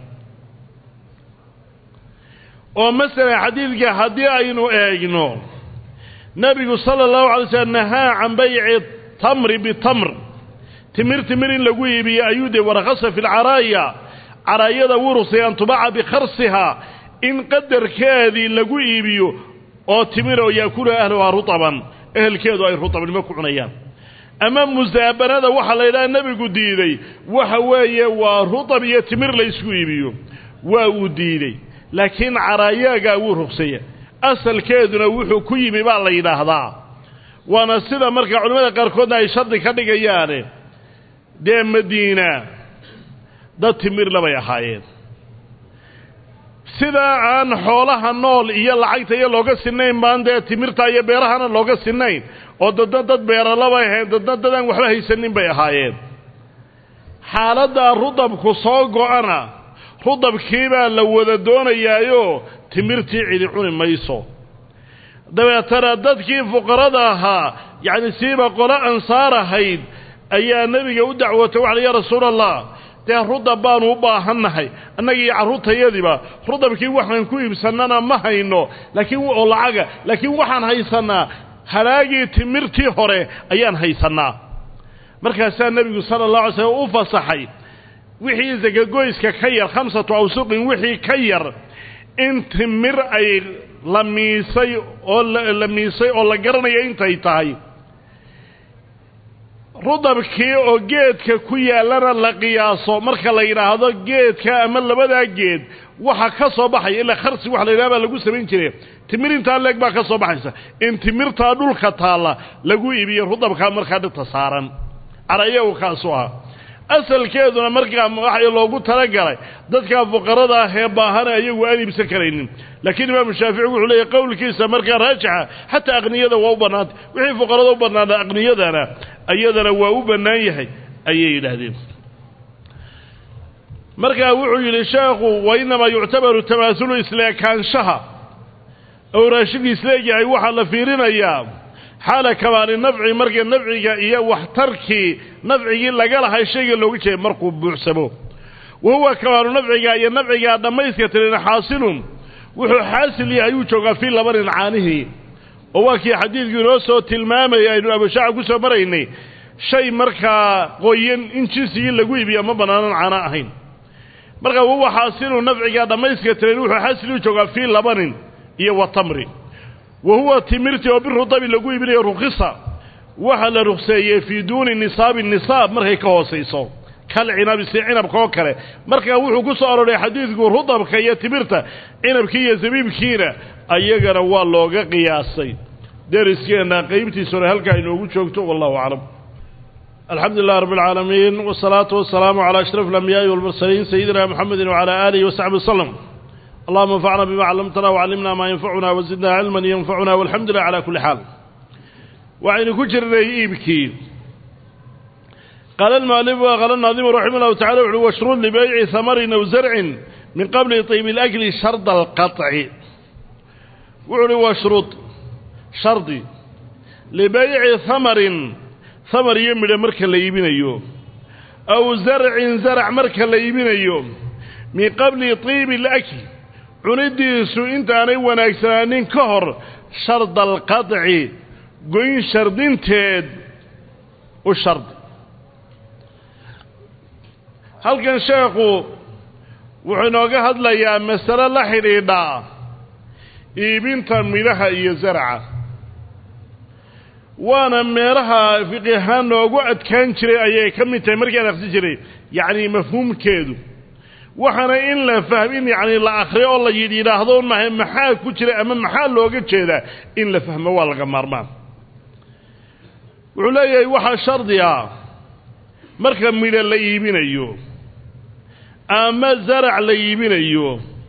oo masalan xadiidka haddii aynu eegno nebigu sala allahu alay slm nahaa can bayci tamri bitamr timir timir in lagu iibiyo ayuu dee warakhasa fi lcaraaya caraayada wuu rugsay an tubaca bikharsihaa in qadarkeedii lagu iibiyo oo timir oo yaakuluha ahluhaa rutaban ehelkeedu ay rutabnimo ku cunayaan ama musaabanada waxaa la yidhaha nebigu diiday waxa weeye waa rutab iyo timir laysku iibiyo waa uu diidey laakiin caraayaagaa wuu rugsaya asalkeeduna wuxuu ku yimi baa la yidhaahdaa waana sida marka culimmada qaarkoodna ay shardi ka dhigayaane dee madiina dad timirla bay ahaayeen sidaa aan xoolaha nool iyo lacagta iyo looga sinayn baan dee timirta iyo beerahana looga sinayn oo dadna dad beeralabay ahayn dadna dad aan waxba haysanin bay ahaayeen xaaladdaa rudabku soo go-ana rudabkiibaa la wada doonayaayoo timirtii cidi cuni mayso dabeetana dadkii fuqarada ahaa yacni siiba qolo ansaar ahayd ayaa nebiga u dacwootay waxa ya rasuula allah dee rudab baanu u baahannahay annagii carruurtayadiiba rudabkii waxaan ku iibsannana ma hayno laakiin oo lacaga laakiin waxaan haysannaa halaagii timirtii hore ayaan haysannaa markaasaa nebigu sala allah alay slam u fasaxay wixii sakagoyska ka yar khamsatu awsuqin wixii ka yar in timir ay la miisay oo la miisay oo la garanayo intay tahay rudabkii oo geedka ku yaallana la qiyaaso marka la yidhaahdo geedka ama labadaa geed waxa ka soo baxaya ilaa kharsi waxa la yidhaha baa lagu samayn jire timir intaa leeg baa ka soo baxaysa in timirtaa dhulka taalla lagu iibiyo rudabkaa markaa dhirta saaran carayagu kaasu aha asalkeeduna markaa waxa loogu talagalay dadka fuqarada ah ee baahana ayagu aan iibsan karaynin laakiin imaamu shaafici wuxuu leeyahy qowlkiisa markaa raajixa xataa aqniyada waa u bannaantay wixii fuqarada u bannaana aqniyadana iyadana waa u bannaan yahay ayay yidhaahdeen markaa wuxuu yidhi sheekhu wa inamaa yuctabaru tamaasulu isleekaanshaha ou raashinka isleegyahay waxaa la fiirinayaa xaala kamaali nafci marka nafciga iyo waxtarkii nafcigii laga lahay shayga looga jeeday markuu buuxsamo wa huwa kamaalu nafciga iyo nafcigaa dhammayska tirin xaasilun wuxuu xaasil yahay ayuu joogaa fii labanin caanihii oo waa kii xadiidku inoo soo tilmaamayay aynu abashaaca ku soo maraynay shay markaa qoyan in jinsigii lagu iibiya ma bannaanan caano ahayn marka wahuwa xaasilun nafcigaa dhammayska tirin wuxuu xaasil u joogaa fii labanin iyo wa tamri wa huwa timirtii oo birudabi lagu iibinayo rukhisa waxaa la rukseeyey fii duuni nisaabi nisaab markay ka hoosayso kal cinabi si cinabka oo kale markaa wuxuu ku soo aroray xadiidku rudabka iyo timirta cinabkii iyo zabiibkiina ayagana waa looga qiyaasay deriskeenna qaybtiisuna halkaa inoogu joogto wallahu aclam alxamdu lilah rab اlcaalamiin wالsalaatu wasalaamu calى ashraf اlambiyaai wاlmursaliin sayidina mxamedi wعalى alihi wasaxbi waslm allahuma anfacna bima callamtana wcallimna maa yanfacuna wazidna cilman yanfacuna walxamdu lilah cala kulli xaal waxaynu ku jirnay iibkii qaala almualif qaala naadimu raximah llahu tacala wuxuui washrud libayci hamarin aw zarcin min qabli طiib اlakli sharda alqaطci wuxu uhi washrud shardi libayci hamarin hamar iyo midho marka la iibinayo aw zarcin zarac marka la iibinayo min qabli طiibi اlakli cunidiisu intaanay wanaagsanaanin ka hor sharda alqaطci goyn shardinteed u shardi halkan sheekhu wuxuu inooga hadlayaa masale la xidhiidha iibinta midhaha iyo zaraca waana meelaha fiqi ahaan noogu adkaan jiray ayay ka mid tahay markaan akhsi jiray yacni mafhuumkeedu waxaana in la fahm in yacni la akhriyo oo la yidh yidhaahdo maha maxaa ku jira ama maxaa looga jeedaa in la fahmo waa laga maarmaan wuxuu leeyahay waxaa shardi ah marka midho la iibinayo ama zarac la iibinayo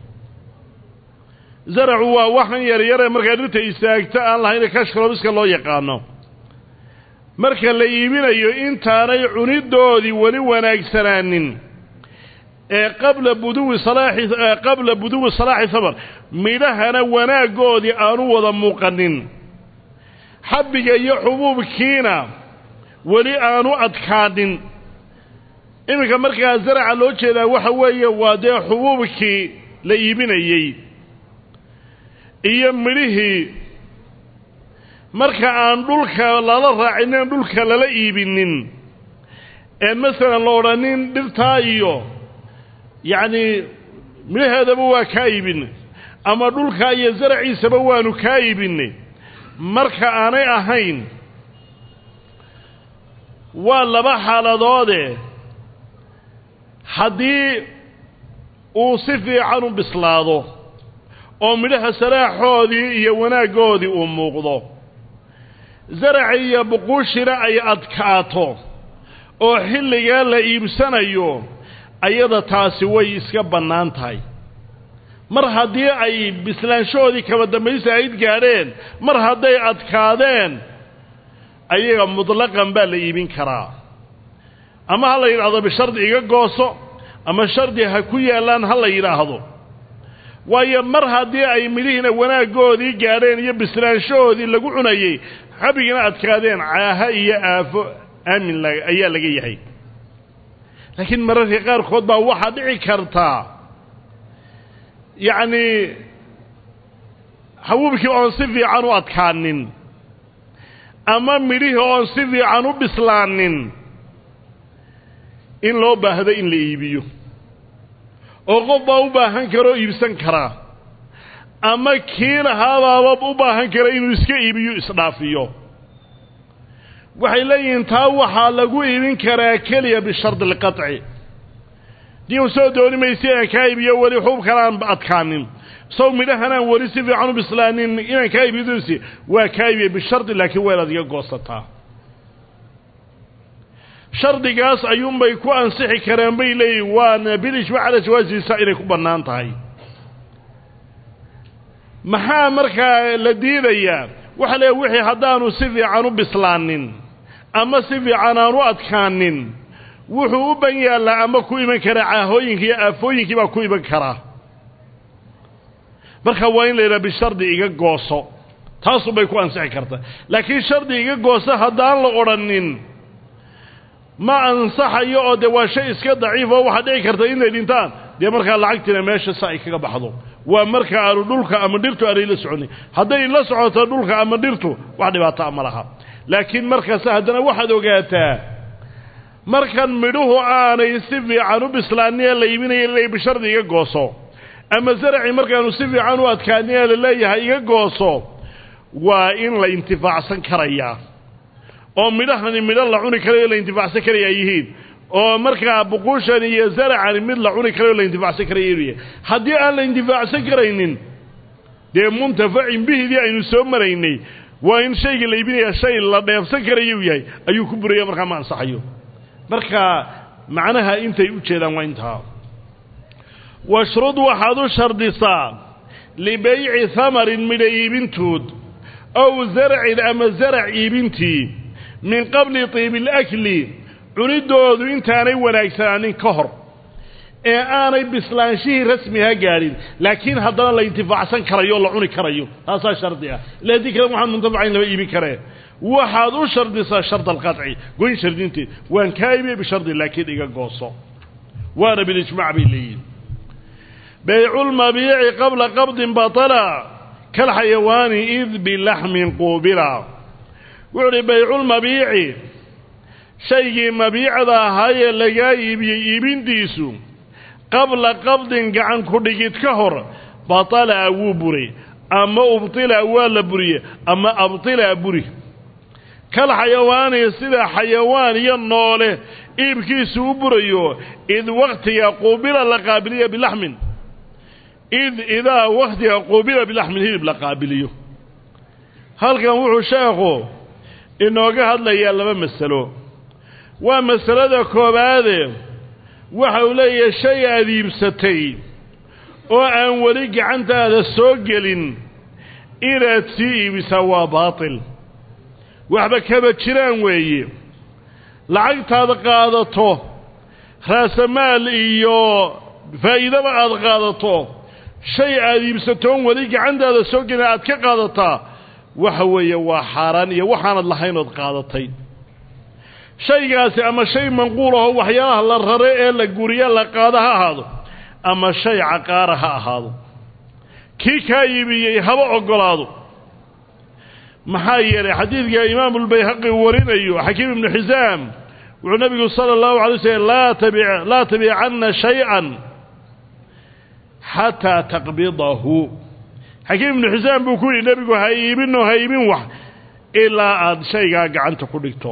zaracu waa waxan yaryare markaa dhirta istaagta aan lahayn kashkalobiska loo yaqaano marka la iibinayo intaanay cunidoodii weli wanaagsanaanin ee qabla buduwi salaaxi qabla buduwi salaaxi samar midhahana wanaaggoodii aanu wada muuqanin xabbiga iyo xubuubkiina weli aanu adkaanin iminka markaa zaraca loo jeedaa waxa weeye waa dee xubuubkii la iibinayey iyo midhihii marka aan dhulka lala raacinin dhulka lala iibinin ee masalan la odhanin dhirtaa iyo yacni midhaheedaba waa kaa iibinay ama dhulkaa iyo zaraciisaba waanu kaa iibinay marka aanay ahayn waa laba xaaladoode haddii uu si fiican u bislaado oo midhaha salaaxoodii iyo wanaaggoodii uu muuqdo zaraci iyo buquushina ay adkaato oo xilligaa la iibsanayo ayada taasi way iska bannaan tahay mar haddii ay bislaanshahoodii kaba dambaysa ayd gaadheen mar hadday adkaadeen ayaga mutlaqan baa la iibin karaa ama ha la yidhaahdo bishardi iga gooso ama shardi ha ku yaallaan ha la yidhaahdo waayo mar haddii ay midhihiina wanaaggoodii gaadheen iyo bislaanshahoodii lagu cunayey xabigina adkaadeen caaha iyo aafo aamin ayaa laga yahay laakiin mararka qaarkood baa waxaa dhici kartaa yacni xabuubkii oon si fiican u adkaanin ama midhihii oon si fiican u bislaanin in loo baahdo in la iibiyo oo qof baa u baahan karoo iibsan karaa ama kii lahaabaaba u baahan kara inuu iska iibiyo isdhaafiyo waxay leeyihiin taa waxaa lagu iibin karaa keliya bishardi alqaطci dii u soo dooni maysa inaan kaa iibiyo weli xuubkan aan adkaanin sow midhahan aan weli si fiican u bislaanin inaan kaa iibiyodsi waa kaa iibiya bishardi laakiin waa inaad iga goosataa shardigaas ayuunbay ku ansixi kareen bay leeyihin waana bilijmac cala jawaasiisa inay ku bannaan tahay maxaa markaa la diidayaa waxa leeya wixii haddaanu si fiican u bislaanin ama si fiican aan u adkaanin wuxuu u ban yaallaa ama ku iman karaa caahooyinka iyo aafooyinkii baa ku iman karaa marka waa in la yidhaha bishardi iga gooso taasubay ku ansixi karta laakiin shardi iga gooso haddaan la odhanin ma ansaxayo oo dee waa shay iska daciif oo waxaa dhici karta inay dhintaan dee markaa lacagtiina meesha si ay kaga baxdo waa marka aanu dhulka ama dhirtu aanay la soconin hadday la socoto dhulka ama dhirtu wax dhibaataa ma laha laakiin markaase haddana waxaad ogaataa markan midhuhu aanay si fiican u bislaanin ee la iibinaya la bishardi iga gooso ama zaracii markaanu si fiican u adkaanin ee la leeyahay iga gooso waa in la intifaacsan karayaa oo midhahani midho la cuni karayo la intifaacsan karaya ay yihiin oo markaa buquushani iyo zaracani mid la cuni karayo la intifaacsan karaya inuu yahay haddii aan la intifaacsan karaynin dee muntafacin bihidii aynu soo maraynay waa in shayga la iibinaya shay la dheefsan karayuu yahay ayuu ku buraya markaa ma ansaxayo marka macnaha intay u jeedaan waa intaa washrud waxaad u shardisaa libayci hamarin midha iibintood ow zarcin ama zarac iibintii min qabli tiibi alakli cuniddoodu intaanay wanaagsanaanin ka hor ee aanay bislaanshihii rasmiha gaadhin laakiin haddana la intifaacsan karayo o la cuni karayo taasaa shardi ah ila haddii kale waxaan muntafacayn lama iibin karee waxaad u shardisaa shard alqaطci goyn shardinteed waan kaa iibiye bishardi laakiin iga gooso waana bilijmac bay leeyihin bayculmabiici qabla qabdin batala kalxayawaani id bilaxmin quubila wuxuu uhi bayculmabiici shaygii mabiicda ahaayee lagaa iibiyey iibintiisu qabla qabdin gacan ku dhigid ka hor batala wuu buray ama ubtila waa la buriye ama abtila buri kal xayawaani sida xayawaan iyo noole iibkiisu u burayo id waktiga quubila la qaabiliya bilaxmin id idaa waktiga quubila bilaxmin hilib la qaabiliyo halkan wuxuu sheekhu inooga hadlayaa laba masalo waa masalada koowaade waxa uu leeyahay shay aad iibsatay oo aan weli gacantaada soo gelin inaad sii iibisaa waa baatil waxba kaba jiraan weeye lacagtaad qaadato raasamaal iyo faa'iidaba aad qaadato shay aad iibsatoon weli gacantaada soo gelin aad ka qaadataa waxa weeye waa xaaraan iyo waxaanad lahayn ood qaadatay shaygaasi ama shay manquul aho waxyaalaha la rare ee la guriya la qaado ha ahaado ama shay caqaara ha ahaado kii kaa iibiyey haba oggolaado maxaa yeelay xadiidka imaamu lbayhaqi warinayo xakiim ibnu xisaam wuxuu nabigu sala allahu alay slm laa tabi laa tabicanna shay-an xataa taqbidahu xakiim ibnu xisaam buu ku yidhi nebigu ha iibinoo ha iibin wax ilaa aada shaygaa gacanta ku dhigto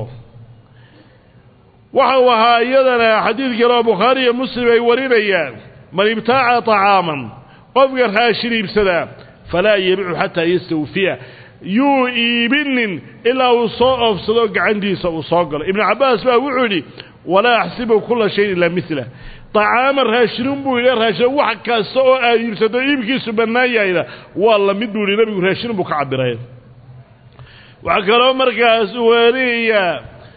waxa uu ahaa iyadana xadiid kale oo bukhaari iyo muslim ay warinayaan man ibtaaca طacaaman qofka raashin iibsadaa falaa yabicu xataa yastawfiya yuu iibinin ilaa uu soo oofsado gacantiisa uu soo galo ibnu cabbaas baa wuxuu yidhi walaa axsibu kula shayin ilaa mila طacaaman raashinun buu yidhi raashin wax kasta oo aad iibsato iibkiisu bannaan yahayna waa lamid buu yidhi nebigu raashinun buu ka cabiray waxaa kaloo markaas weliya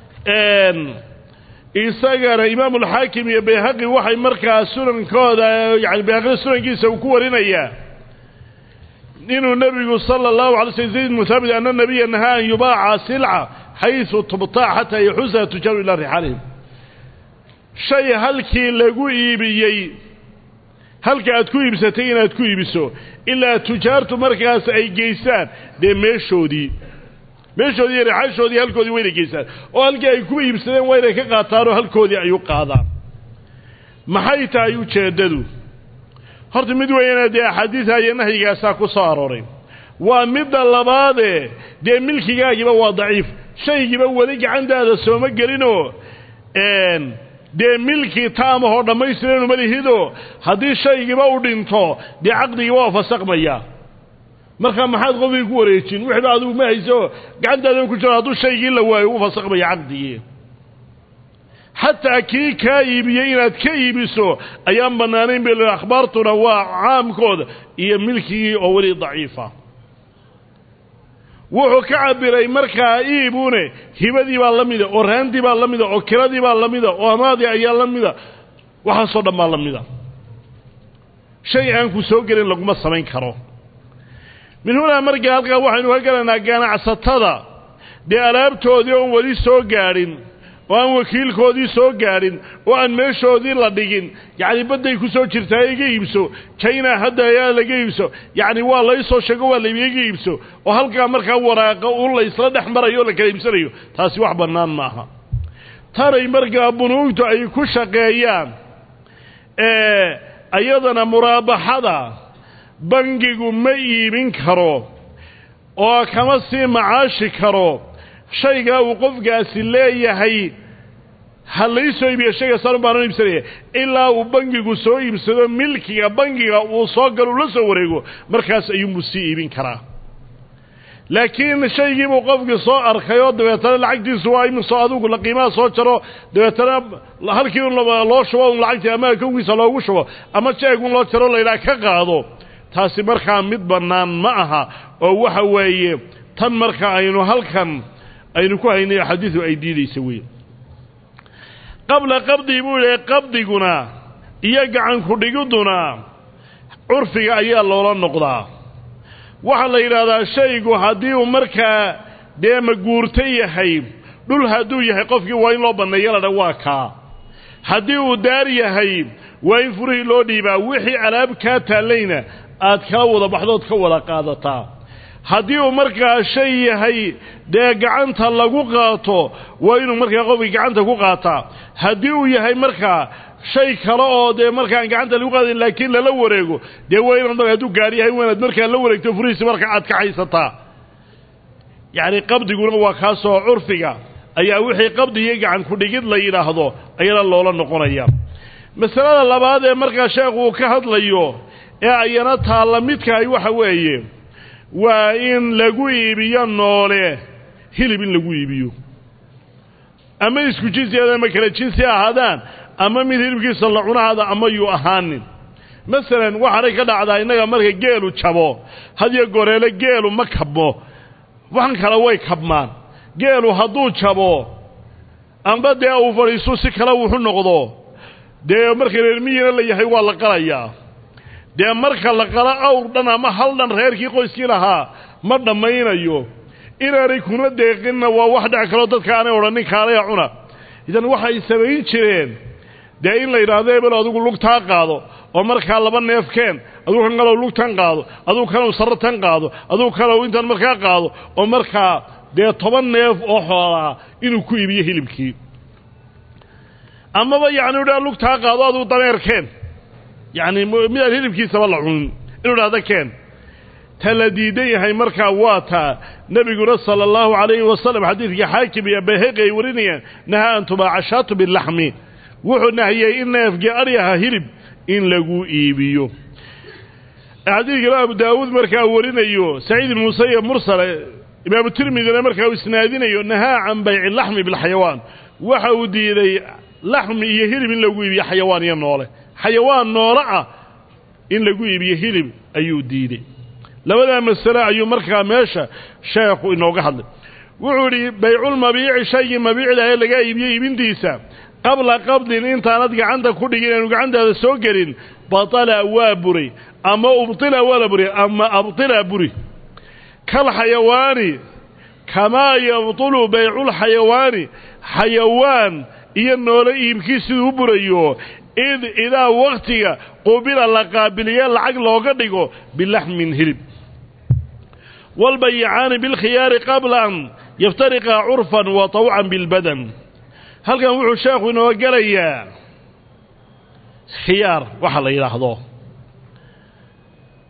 isagana imaamulxaakim iyo bayhaqi waxay markaa sunankooda yani bayhaqi sunankiisa uu ku warinayaa inuu nebigu sala allahu alay slm zayd muthaabit ana nabiya nahaa an yubaaca silca xaysu tubtaac xataa yaxusaha tujaaru ilaa rixaalihim shay halkii lagu iibiyey halka aad ku iibsatay inaad ku iibiso ilaa tujaartu markaas ay geysaan dee meeshoodii meeshoodii iyo rixaashoodii halkoodii waynay geysaan oo halkii ay ku iibsadeen waa inay ka qaataanoo halkoodii ay u qaadaan maxay tahay ujeeddadu horta mid weeyana dee axaadiida iyo nahyigaasaa ku soo arooray waa midda labaadee dee milkigaagiiba waa daciif shaygiiba weli gacantaada sooma gelinoo dee milkii taamahoo dhammaystiran malihido haddii shaygiiba u dhinto dee caqdigiiba waa fasaqmaya markaa maxaad qofkii ku wareejin wixiiba adigu ma hayso gacantaada ku jiro hadduu shaygii la waayo u fasaqmaya caqdigii xataa kii kaa iibiyey inaad ka iibiso ayaan bannaanayn bil akhbaartuna waa caamkooda iyo milkigii oo weli daciifa wuxuu ka cabiray markaa iibune hibadii baa la mida oo raantii baa la mida oo kiradii baa la mida oo amaadii ayaa la mida waxaasoo dhan baa la mida shay aan ku soo gelin laguma samayn karo min hunaa markaa halkaa waxaynu ka galaynaa ganacsatada dee alaabtoodii oon weli soo gaadhin oo aan wakiilkoodii soo gaadhin oo aan meeshoodii la dhigin yacni badday ku soo jirtaa iga iibso china hadda ayaa laga iibso yacni waa laysoo sheego waa layba iga iibso oo halkaa markaa waraaqa un la isla dhex marayo o la kala iibsanayo taasi wax bannaan maaha tanay markaa bunuugtu ay ku shaqeeyaan iyadana muraabaxada bangigu ma iibin karo oo kama sii macaashi karo shaygaa uu qofkaasi leeyahay ha laysoo iibiya shayga saan baanan iibsanaya ilaa uu bangigu soo iibsado milkiga bangiga uu soo galo ula soo wareego markaas ayuunbuu sii iibin karaa laakiin shaygiibuu qofkii soo arkay oo dabeetana lacagtiisu waa imisoo adigu la qiimaha soo jaro dabeetana halkii un loo shubo un lacagtii ama kowgiisa loogu shubo ama jeegun loo jaro laydhaha ka qaado taasi markaa mid bannaan ma aha oo waxa weeye tan marka aynu halkan aynu ku haynay axaadiidu ay diidaysa wey qabla qabdii buu yihi qabdiguna iyo gacanku dhigiduna curfiga ayaa loola noqdaa waxaa la yidhaahdaa shaygu haddii uu markaa dee maguurto yahay dhul hadduu yahay qofkii waa in loo banneeyo ladha waa kaa haddii uu daar yahay waa in furihii loo dhiibaa wixii alaab kaa taallayna aad kala wada baxdood ka wada qaadataa haddii uu markaa shay yahay dee gacanta lagu qaato waa inuu markaa qofkii gacanta ku qaataa haddii uu yahay markaa shay kale oo dee markaan gacanta lagu qaadayn laakiin lala wareego dee waa inaad markaa hadduu gaar yahay waa inaad markaa la wareegto furihiisi markaa aad ka haysataa yacni qabdiguna waa kaasoo curfiga ayaa wixii qabdi iyo gacan ku dhigid la yidhaahdo ayana loola noqonaya masalada labaad ee markaa sheekhu uu ka hadlayo ee ayana taalla midkahay waxa weeye waa in lagu iibiyo noole hilib in lagu iibiyo ama isku jinsiada ama kala jinsi ahaadaan ama mid hilibkiisa la cunahaada ama yuu ahaanin masalan waxaanay ka dhacdaa innaga marka geelu jabo hadiyo goreele geelu ma kabmo waxan kale way kabmaan geelu hadduu jabo amba dee uu fadhiistu si kale wuxu noqdo dee marka reermiyina la yahay waa la qalayaa dee marka la qalo awr dhan ama hal dhan reerkii qoyskii lahaa ma dhammaynayo inaanay kuna deeqinna waa wax dhec kaloo dadka aanay odhanin kaalaya cuna idan waxay samayn jireen dee in la yidhaahdo ebel adigu lugtaa qaado oo markaa laba neef keen adugu kan kalow lugtan qaado adugu kanow sarratan qaado adugu kalow intan markaa qaado oo markaa dee toban neef oo xoolaa inuu ku iibiyo hilibkii amaba yacni udhaa lugtaa qaado adugu dameer keen yacni midaan hilibkiisaba la cunin inuu dhahda keen ta la diidan yahay markaa waa taa nebiguna sala allahu calayhi wasalam xadiidkii xaakim iyo bayhaqi ay warinayaan nahaa an tubaaca shaatu bilaxmi wuxuu nahiyey in neefkii adyaha hilib in lagu iibiyo xadiidkana abu daawuud markaa warinayo saciid ibn musayab mursale imaamu tirmidina markaa uu isnaadinayo nahaa can bayci laxmi bilxayawaan waxa uu diiday laxmi iyo hilib in lagu iibiyo xayawaan iyo noole xayawaan noole ah in lagu iibiyo hilib ayuu diiday labadaa masale ayuu markaa meesha sheekhu inooga hadlay wuxuu idhi bayculmabiici shaygii mabiicda ee laga iibiyo iibintiisa qabla qabdin intaanad gacanta ku dhigin aanu gacantaada soo gelin batala waa buray ama ubtila waa la buray ama abtila buri kal xayawaani kamaa yabtulu bayculxayawaani xayawaan iyo noole iibkii siduu u burayo id idaa wakhtiga qubila la qaabiliye lacag looga dhigo bilaxmin hilib walbayicaani bilkhiyaari qabla an yaftariqaa curfan wa tawcan bilbadan halkan wuxuu sheekhu inoo gelayaa khiyaar waxa la yidhaahdo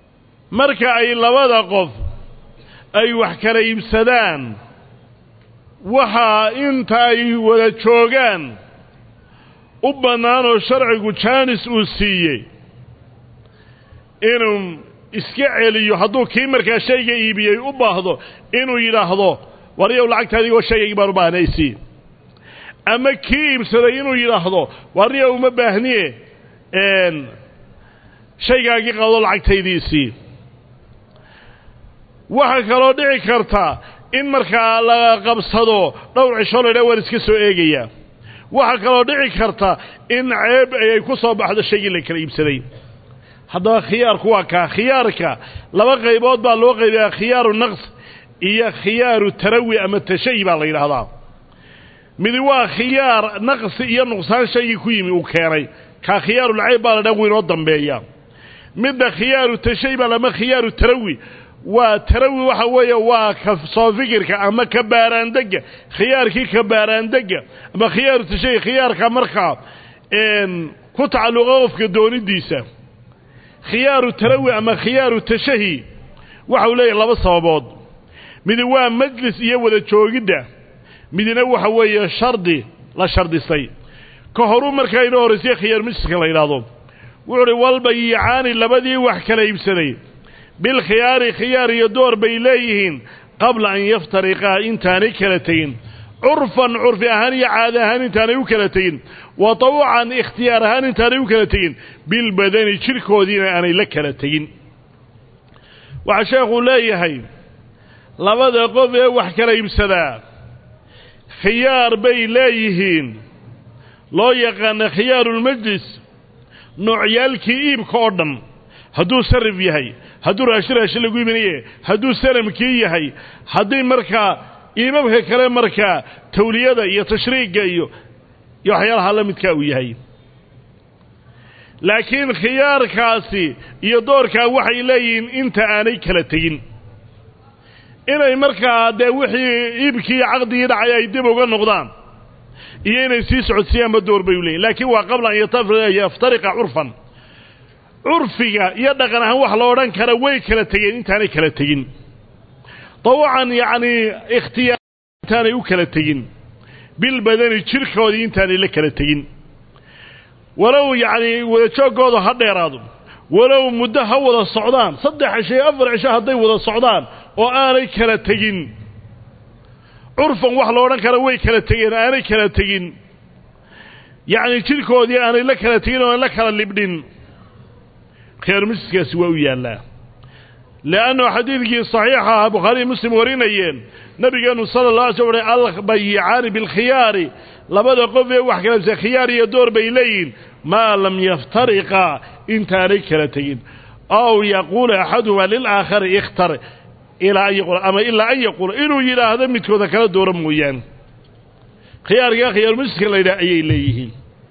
marka ay labada qof ay wax kala iibsadaan waxaa inta ay wada joogaan u bannaan oo sharcigu jaanis uu siiyey inuu iska celiyo hadduu kii markaa shayga iibiyey u baahdo inuu yidhaahdo waryow lacagta adigoo shaygaygi baan u baahnaysi ama kii iibsaday inuu yidhaahdo waryow uma baahniye shaygaagii qado lacagtaydiisii waxaa kaloo dhici karta in markaa la qabsado dhowr cisho laydha waan iska soo eegaya waxaa kaloo dhici karta in ceeb ay ku soo baxdo shaygii la kala iibsaday haddaba khiyaarku waa kaa khiyaarka laba qaybood baa loo qaybayaa khiyaaru naqs iyo khiyaaru tarawi ama tashayi baa la yidhaahdaa midi waa khiyaar naqsi iyo nuqsaan shaygii ku yimi uu keenay kaa khiyaarulceyb baa la dhan inoo dambeeya midda khiyaaru tashayi baa lama khiyaaru tarawi waa tarawi waxa weeye waa ka soo fikirka ama ka baaraandega khiyaarkii ka baaraandega ama khiyaaru tashayi khiyaarka markaa ku tacalluqa qofka doonidiisa khiyaaru tarawi ama khiyaaru tashahi waxau leeyahay laba sababood midi waa majlis iyo wada joogidda midina waxa weeye shardi la shardisay ka horuu markaa inoo horraysay khiyaar majliska la yidhaahdo wuxuu uhi walbayicaani labadii wax kala iibsaday bilkhiyaari khiyaar iyo door bay leeyihiin qabla an yaftariqaa intaanay kala tegin curfan curfi ahaan iyo caada ahaan intaanay u kala tegin wa tawcan ikhtiyaar ahaan intaanay u kala tegin bilbadani jidhkoodiina aanay la kala tegin waxaa sheekhuu leeyahay labada qof ee wax kala iibsadaa khiyaar bay leeyihiin loo yaqaana khiyaarulmajlis noocyaalkii iibka oo dhan hadduu sarif yahay hadduu raashin raashin lagu iibinaye hadduu sanamkii yahay haddii markaa iibabka kale markaa tawliyada iyo tashriigga iyo iyo waxyaalaha la midkaa uu yahay laakiin khiyaarkaasi iyo doorkaa waxay leeyihiin inta aanay kala tegin inay markaa dee wixii iibkii caqdigii dhacay ay dib uga noqdaan iyo inay sii socodsiiyaanba door bay u leeyihin laakiin waa qabla an yaftariqa curfan curfiga iyo dhaqan ahaan wax la odhan kara way kala tegeen intaanay kala tegin dawacan yacnii ikhtiyaar intaanay u kala tegin bilbadani jidhkoodii intaanay la kala tegin walow yacnii wadajooggooda ha dheeraado walow muddo ha wada socdaan saddex cisho iyo afar cisho hadday wada socdaan oo aanay kala tegin curfan wax la odhan kara way kala tegeen aanay kala tegin yacnii jidhkoodii aanay la kala tegin oo aan la kala libdhin khiyaar majliskaasi waa u yaallaa leannu xadiidkii saxiixa ahaa bukhaariyi muslim warinayeen nabigeenu sala allah alay sl uhi albayicaani bilkhiyaari labada qof ee wax kala khiyaar iyo door bay leeyihin maa lam yaftariqaa intaanay kala tegin aw yaquula axaduhuma lilaakhari ikhtar ilaa an yaquula ama ilaa an yaquula inuu yidhaahdo midkooda kala doora mooyaane khiyaarkaa khiyaarumajliska la yidhaha ayay leeyihiin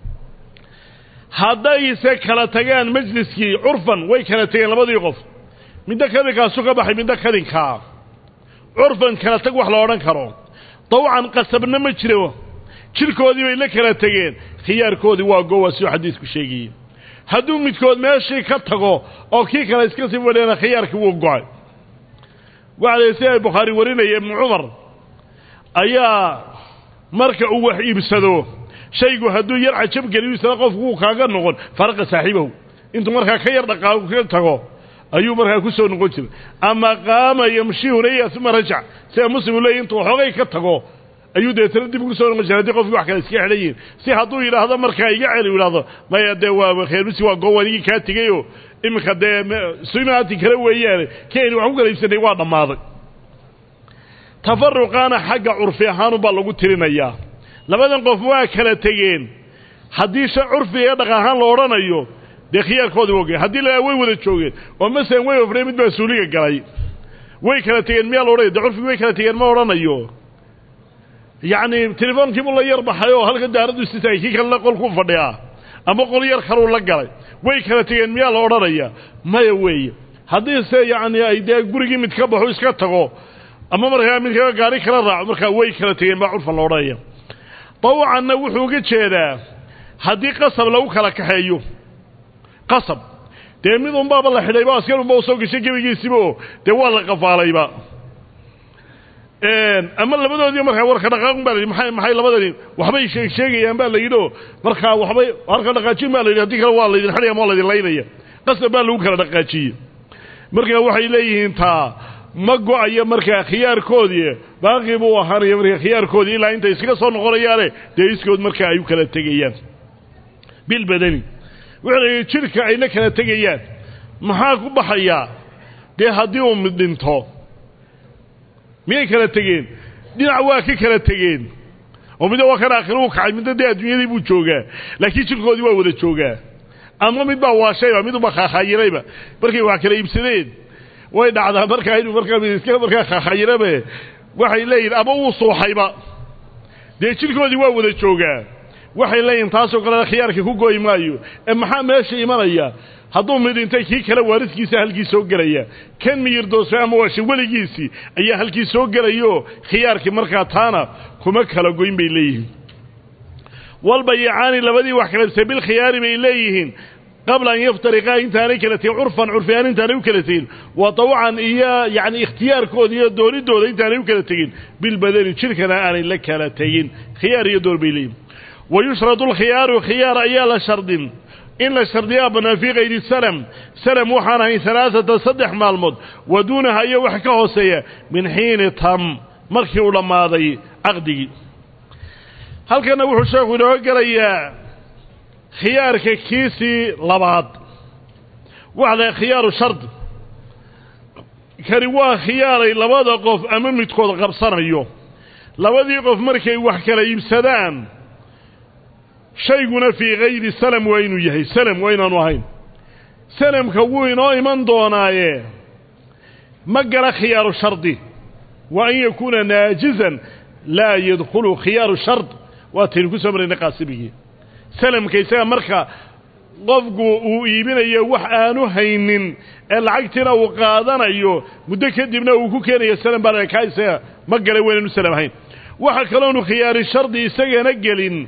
haddayse kala tagaan majliskii curfan way kala tegeen labadii qof middo kadinkaasu ka baxay middo kadinkaa curfan kala tag wax la odhan karo dawcan qasabna ma jiro jidhkoodii bay la kala tegeen khiyaarkoodii waa gowa siduu xadiidku sheegayey hadduu midkood meeshii ka tago oo kii kale iska sii fadhiyana khiyaarkii wuu go-ay waxa la si ay bukhaari warinaya ibnu cumar ayaa marka uu wax iibsado shaygu hadduu yar cajab geliyo isla qofku wuu kaaga noqon faraqa saaxiibahu intuu markaa ka yar dhaqaaqo ka tago ayuu markaa ku soo noqon jiray ama qaama yamshi hunaya uma rajac sida muslimu leeyahy intuu xoogay ka tago ayuu deetana dib ugu soo noqon jiray haddii qofkii wax kale iska xidhan yihin si hadduu yidhaahdo markaa iga celi yidhahdo maya dee waa kheermisi waa goow anigii kaa tegayoo iminka dee sunaati kale weeyaane ki aynu wax ku kala iibsanay waa dhammaaday tafaruqaana xagga curfi ahaanubaa lagu tirinayaa labadan qof waa kala tegeen haddii sha curfiga ee dhaqan ahaan la odhanayo dee khiyaarkoodi wa ogay haddii la way wada joogeen oo masalan way ofrey mid baa suuliga galay way kala tegeen miyaa la odhanaya dee curfigi way kala tegeen ma odhanayo yacni telefoonkiibuu la yar baxay oo halka daaraddu istitaagay kii kalena qolkuu fadhiyaa ama qol yar kaluu la galay way kala tegeen miyaa la odhanaya maya weeye haddii se yacni ay dee gurigii mid ka baxo iska tago ama markaa mid kaga gaari kala raaco markaa way kala tegeen baa curfan la odhanaya dawcanna wuxuu uga jeedaa haddii qasab lagu kala kaxeeyo qasab dee mid unbaaba la xidhayba askar unba u soo gashay gebigiisiba oo dee waa la qafaalayba ama labadoodii markaa warka dhaqaaqun baa la yidhi maxay maxay labadani waxbay sheeg sheegayaan baa la yidhi oo markaa waxbay warka dhaqaajin baa la yidhi haddii kale waa laydin xadhaya ama waa laydin laynaya qasab baa lagu kala dhaqaajiyey markaa waxay leeyihiin taa ma go-ayo markaa khiyaarkoodii baaqii buu ahaanaya markaa khiyaarkoodii ilaa intay iskaga soo noqonayaane dee iskood markaa ay u kala tegayaan bilbadani wuxuu la yidhi jidhka ayna kala tegayaan maxaa ku baxayaa dee haddii uu mid dhinto miyay kala tegeen dhinac waa ka kala tegeen oo midna waa kan aakhiro u kacay midna dee adduunyadii buu joogaa laakiin jidhkoodii waa wada joogaa ama mid baa waashayba midunbaa khaakhayirayba markay wax kala iibsadeen way dhacdaa markaa inuu markaa mid iska markaa khaakhayirabe waxay leeyihin ama uu suuxayba dee jidhkoodii waa wada joogaa waxay leeyihin taasoo kalena khiyaarka ku gooyi maayo ee maxaa meesha imanaya hadduu mid dhintay kii kale waaridkiisa halkii soo gelaya kan miyirdoosay ama waashe weligiisii ayaa halkii soo gelayo khiyaarkii markaa taana kuma kala goyn bay leeyihiin walbayicaani labadii wax kalabsay bilkhiyaari bay leeyihiin qabla an yaftariqaa intaanay kala tegin curfan curfiaan intaanay u kala tegin wa tawcan iyo yacni ikhtiyaarkooda iyo doonidooda intaanay u kala tegin bilbadani jidhkana aanay la kala tegin khiyaar iyo door bay leeyihin wa yushradu alkhiyaaru khiyaar ayaa la shardin in la shardiyaa bannaan fii kayri salam salam waxaan ahayn halaaata saddex maalmood wa duunaha iyo wax ka hooseeya min xiini tam markii uu dhammaaday caqdigii halkanna wuxuu sheekhu inooga gelayaa khiyaarka kiisii labaad waxa lahay khiyaaru shardi kani waa khiyaaray labada qof ama midkood qabsanayo labadii qof markay wax kala iibsadaan shayguna fii kayri salam waa inuu yahay salam waa inaanu ahayn salamka wuu inoo iman doonaaye ma gala khiyaaru shardi wa an yakuuna naajizan laa yadkhulu khiyaaru shard waataynu ku soo maraynay qaasimigii salamka isaga marka qofku uu iibinayo wax aanu haynin ee lacagtiina uu qaadanayo muddo kadibna uu ku keenayo salam baa kaa isaga ma gala waynaanu salam ahayn waxa kaloonu khiyaari shardi isagana gelin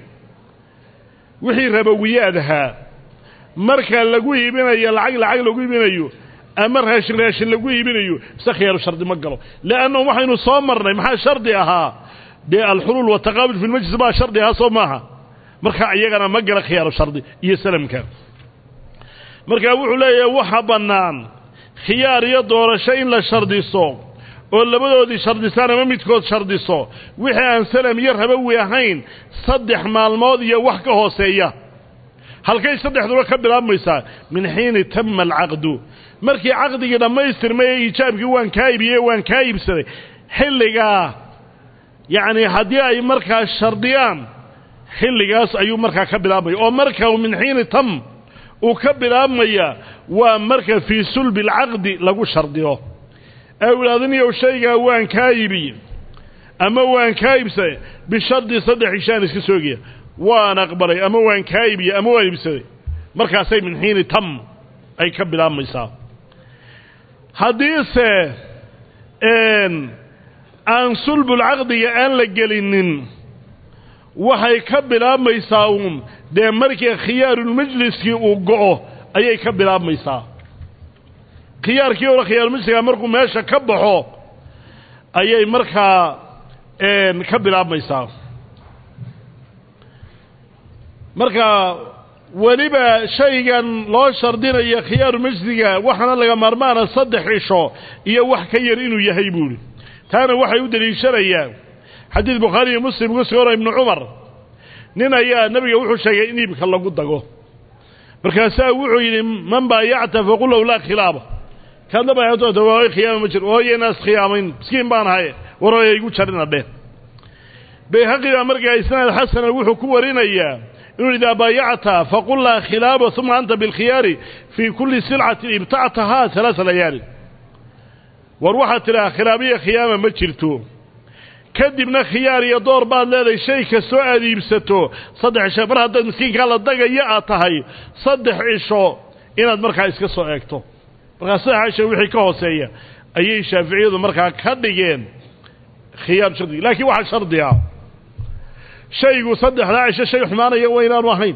wixii rabowiyaad ahaa marka lagu iibinayo lacag lacag lagu iibinayo ama raashin raashin lagu iibinayo mise khiyaaru shardi ma galo leanna waxaynu soo marnay maxaa shardi ahaa dee alxuluul wataqaabul fi lmajlis baa shardi ahaa soo maaha marka iyagana ma gala khiyaaru shardi iyo salamka marka wuxuu leeyahay waxa bannaan khiyaar iyo doorasho in la shardiso oo labadoodii shardisaan ama midkood shardiso wixii aan salam iyo rabowi ahayn saddex maalmood iyo wax ka hooseeya halkay saddexduba ka bilaabmaysaa min xiini tama alcaqdu markii caqdigii dhammaystirmay ee iijaabkii waan kaa iibiyey waan kaa iibsaday xilligaa yacni haddii ay markaa shardiyaan xilligaas ayuu markaa ka bilaabmaya oo marka min xiini tam uu ka bilaabmaya waa marka fii sulbi alcaqdi lagu shardiyo ee u idhahdaniyow shaygaa waan kaa iibiye ama waan kaa iibsaday bishardi saddex ishaan iska soogaya waan aqbalay ama waan kaa iibiye ama waan iibsaday markaasay min xiini tam ay ka bilaabmaysaa haddiise aan sulbulcaqdiga aan la gelinin waxay ka bilaabmaysaa uun dee markii khiyaarulmajliskii uu go'o ayay ka bilaabmaysaa khiyaarkii hore khiyaarulmajliska markuu meesha ka baxo ayay markaa ka bilaabmaysaa marka weliba shaygan loo shardinayo khiyaarulmajliga waxaana laga maarmaana saddex cisho iyo wax ka yar inuu yahay buuhi taana waxay u deliishanayaan xadiid bukhaari iyo muslim ku sugano ibnu cumar nin ayaa nebiga wuxuu sheegay in iibka lagu dago markaasaa wuxuu yidhi man baayacta faqul low laa khilaaba kaadna baayacto waa khiyaama ma jiro hooyeenaas khiyaamayn miskiin baan ahay war hooya igu jarina dheh bayhaqi baa markaa isnaad xasana wuxuu ku warinayaa inuu idaa baayacta faqul laa khilaaba uma anta bilkhiyaari fii kulli silcatin ibtactahaa alaasa layaali war waxaad tidhaha khilaabiya khiyaama ma jirto kadibna khiyaar iyo door baad leedahay shay kastoo aad iibsato saddex cisho mar haddaad miskiinkaa la dagaya aad tahay saddex cisho inaad markaa iska soo eegto markaa saddex cisho wixii ka hooseeya ayay shaaficiyadu markaa ka dhigeen khiyaar shardi laakiin waxaa shardi ah shaygu saddexdaa cisho shay xumaanaya waa inaanu ahayn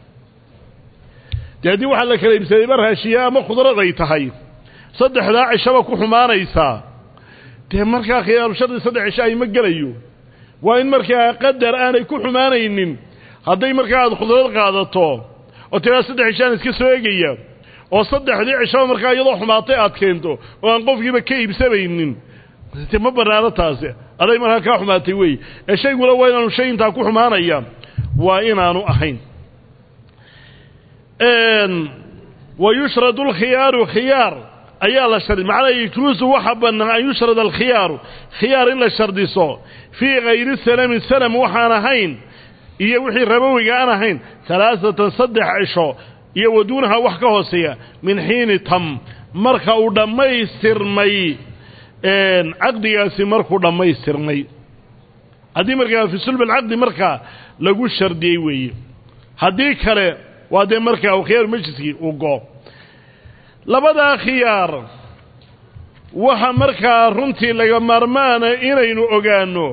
dee haddii waxaa la kala iibsaday ma raashiya ama khudrad ay tahay saddexdaa cishaba ku xumaanaysaa dee markaa khiyaaru shardi saddex cisho ay ma gelayo waa in markaa qadar aanay ku xumaanaynin hadday markaa aada khudrad qaadato oo tiraa saddex cishaan iska soo egaya oo saddexdii cishaba markaa iyadoo xumaatay aad keento oo aan qofkiiba ka iibsamaynin te ma banaano taasi aday markaa kaa xumaatay wey ee shayguna waa inaanu shay intaa ku xumaanaya waa inaanu ahayn wa yushradu alkhiyaaru khiyaar ayaa la shardi macnaa yjuusu waxa bannaan an yushrad alkhiyaaru khiyaar in la shardiso fii kayri salami salam waxaan ahayn iyo wixii rabowiga aan ahayn halaasatan saddex cisho iyo waduunaha wax ka hooseeya min xiini tam marka uu dhammaystirmay caqdigaasi markuu dhammaystirmay haddii markaa fi sulb alcaqdi markaa lagu shardiyey weeye haddii kale waa dee markaa uu khiyaar majliskii uu go labadaa khiyaar waxa markaa runtii laga maarmaana inaynu ogaanno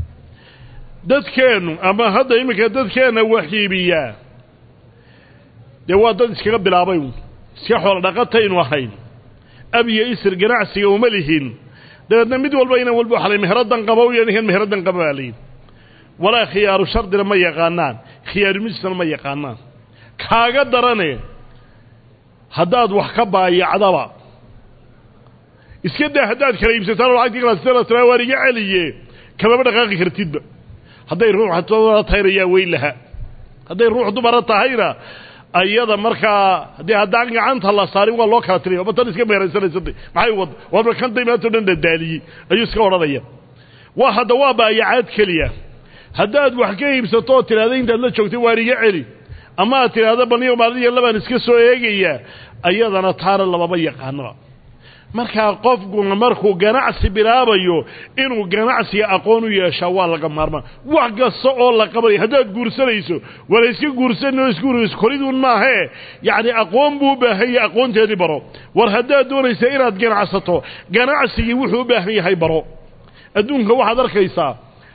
dadkeennu ama hadda iminka dadkeenna waxiibiyaa dee waa dad iskaga bilaabay iska xoolo dhaqataynu ahayn ab iyo isir ganacsiga uma lihin dabeedna mid walba inan walba waxalay meheradan qabo iyo ninkan meheradan qaba baa layihi walaa khiyaaru shardina ma yaqaanaan khiyaaru majlisna ma yaqaanaan kaaga darane haddaad wax ka baayacdaba iska daa haddaad kala iibsataan oo lacagtii kala tira waan iga celiye kamaba dhaqaaqi kartidba hadday ruux dumara tahayna yaa weyn laha hadday ruux dumara tahayna ayada markaa haddii haddaan gacanta la saarin waa loo kala tiriya oba tan iska meeraysanaysatay maxay wad waaba kantay maantao dhan dadaaliyey ayuu iska odhanaya waa hadda waa baayacaad keliya haddaad wax ka iibsato oo tidhahda intaad la joogtay waan iga celi ama aad tidhaahda baniyo maaliya labaan iska soo eegayaa ayadana taana labama yaqaanoba markaa qofkuna markuu ganacsi bilaabayo inuu ganacsiga aqoon u yeeshaa waa laga maarmaan wax kasta oo la qabanayo haddaad guursanayso wala iska guursanoo isguurayso koriduun maahee yacni aqoon buu u baahan yahay aqoonteedii baro war haddaad doonaysa inaad ganacsato ganacsigii wuxuu u baahan yahay baro adduunka waxaad arkaysaa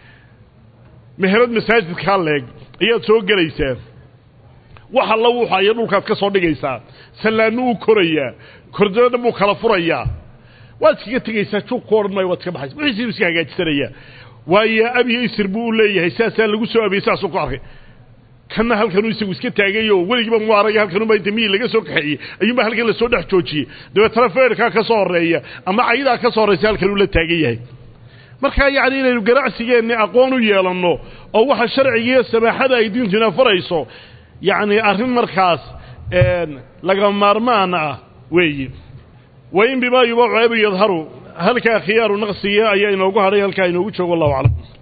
meherad masaajidkaa leeg ayaad soo gelaysaa wax alla wuxu aya dhulkaad ka soo dhigaysaa sallaannu uu korayaa kordana buu kala furayaa waad iskaga tegaysaa juug ku odhan maayo waad iska baxaysa wixiisiibu iska hagaajisanayaa waayo abiyo isir buu u leeyahay saasaa lagu soo abiyey saasuu ku arkay kanna halkanuu isagu iska taagayo weligiiba mu aragay halkanuba inta miyii laga soo kaxeeyey ayuunba halkan lasoo dhex joojiyey dabeetana feerkaa ka soo horreeya ama cayidaa ka soo horraysa halkanuu la taagan yahay markaa yacni inaynu ganacsigeenni aqoon u yeelanno oo waxa sharcigiiyo samaaxada ay diintuna farayso yacni arrin markaas laga maarmaan ah weeye wain bimaa yubaacu abu yadharu halkaa khiyaaru naqsiga ayaa inoogu hadhay halkaa inoogu joogo allahu aclam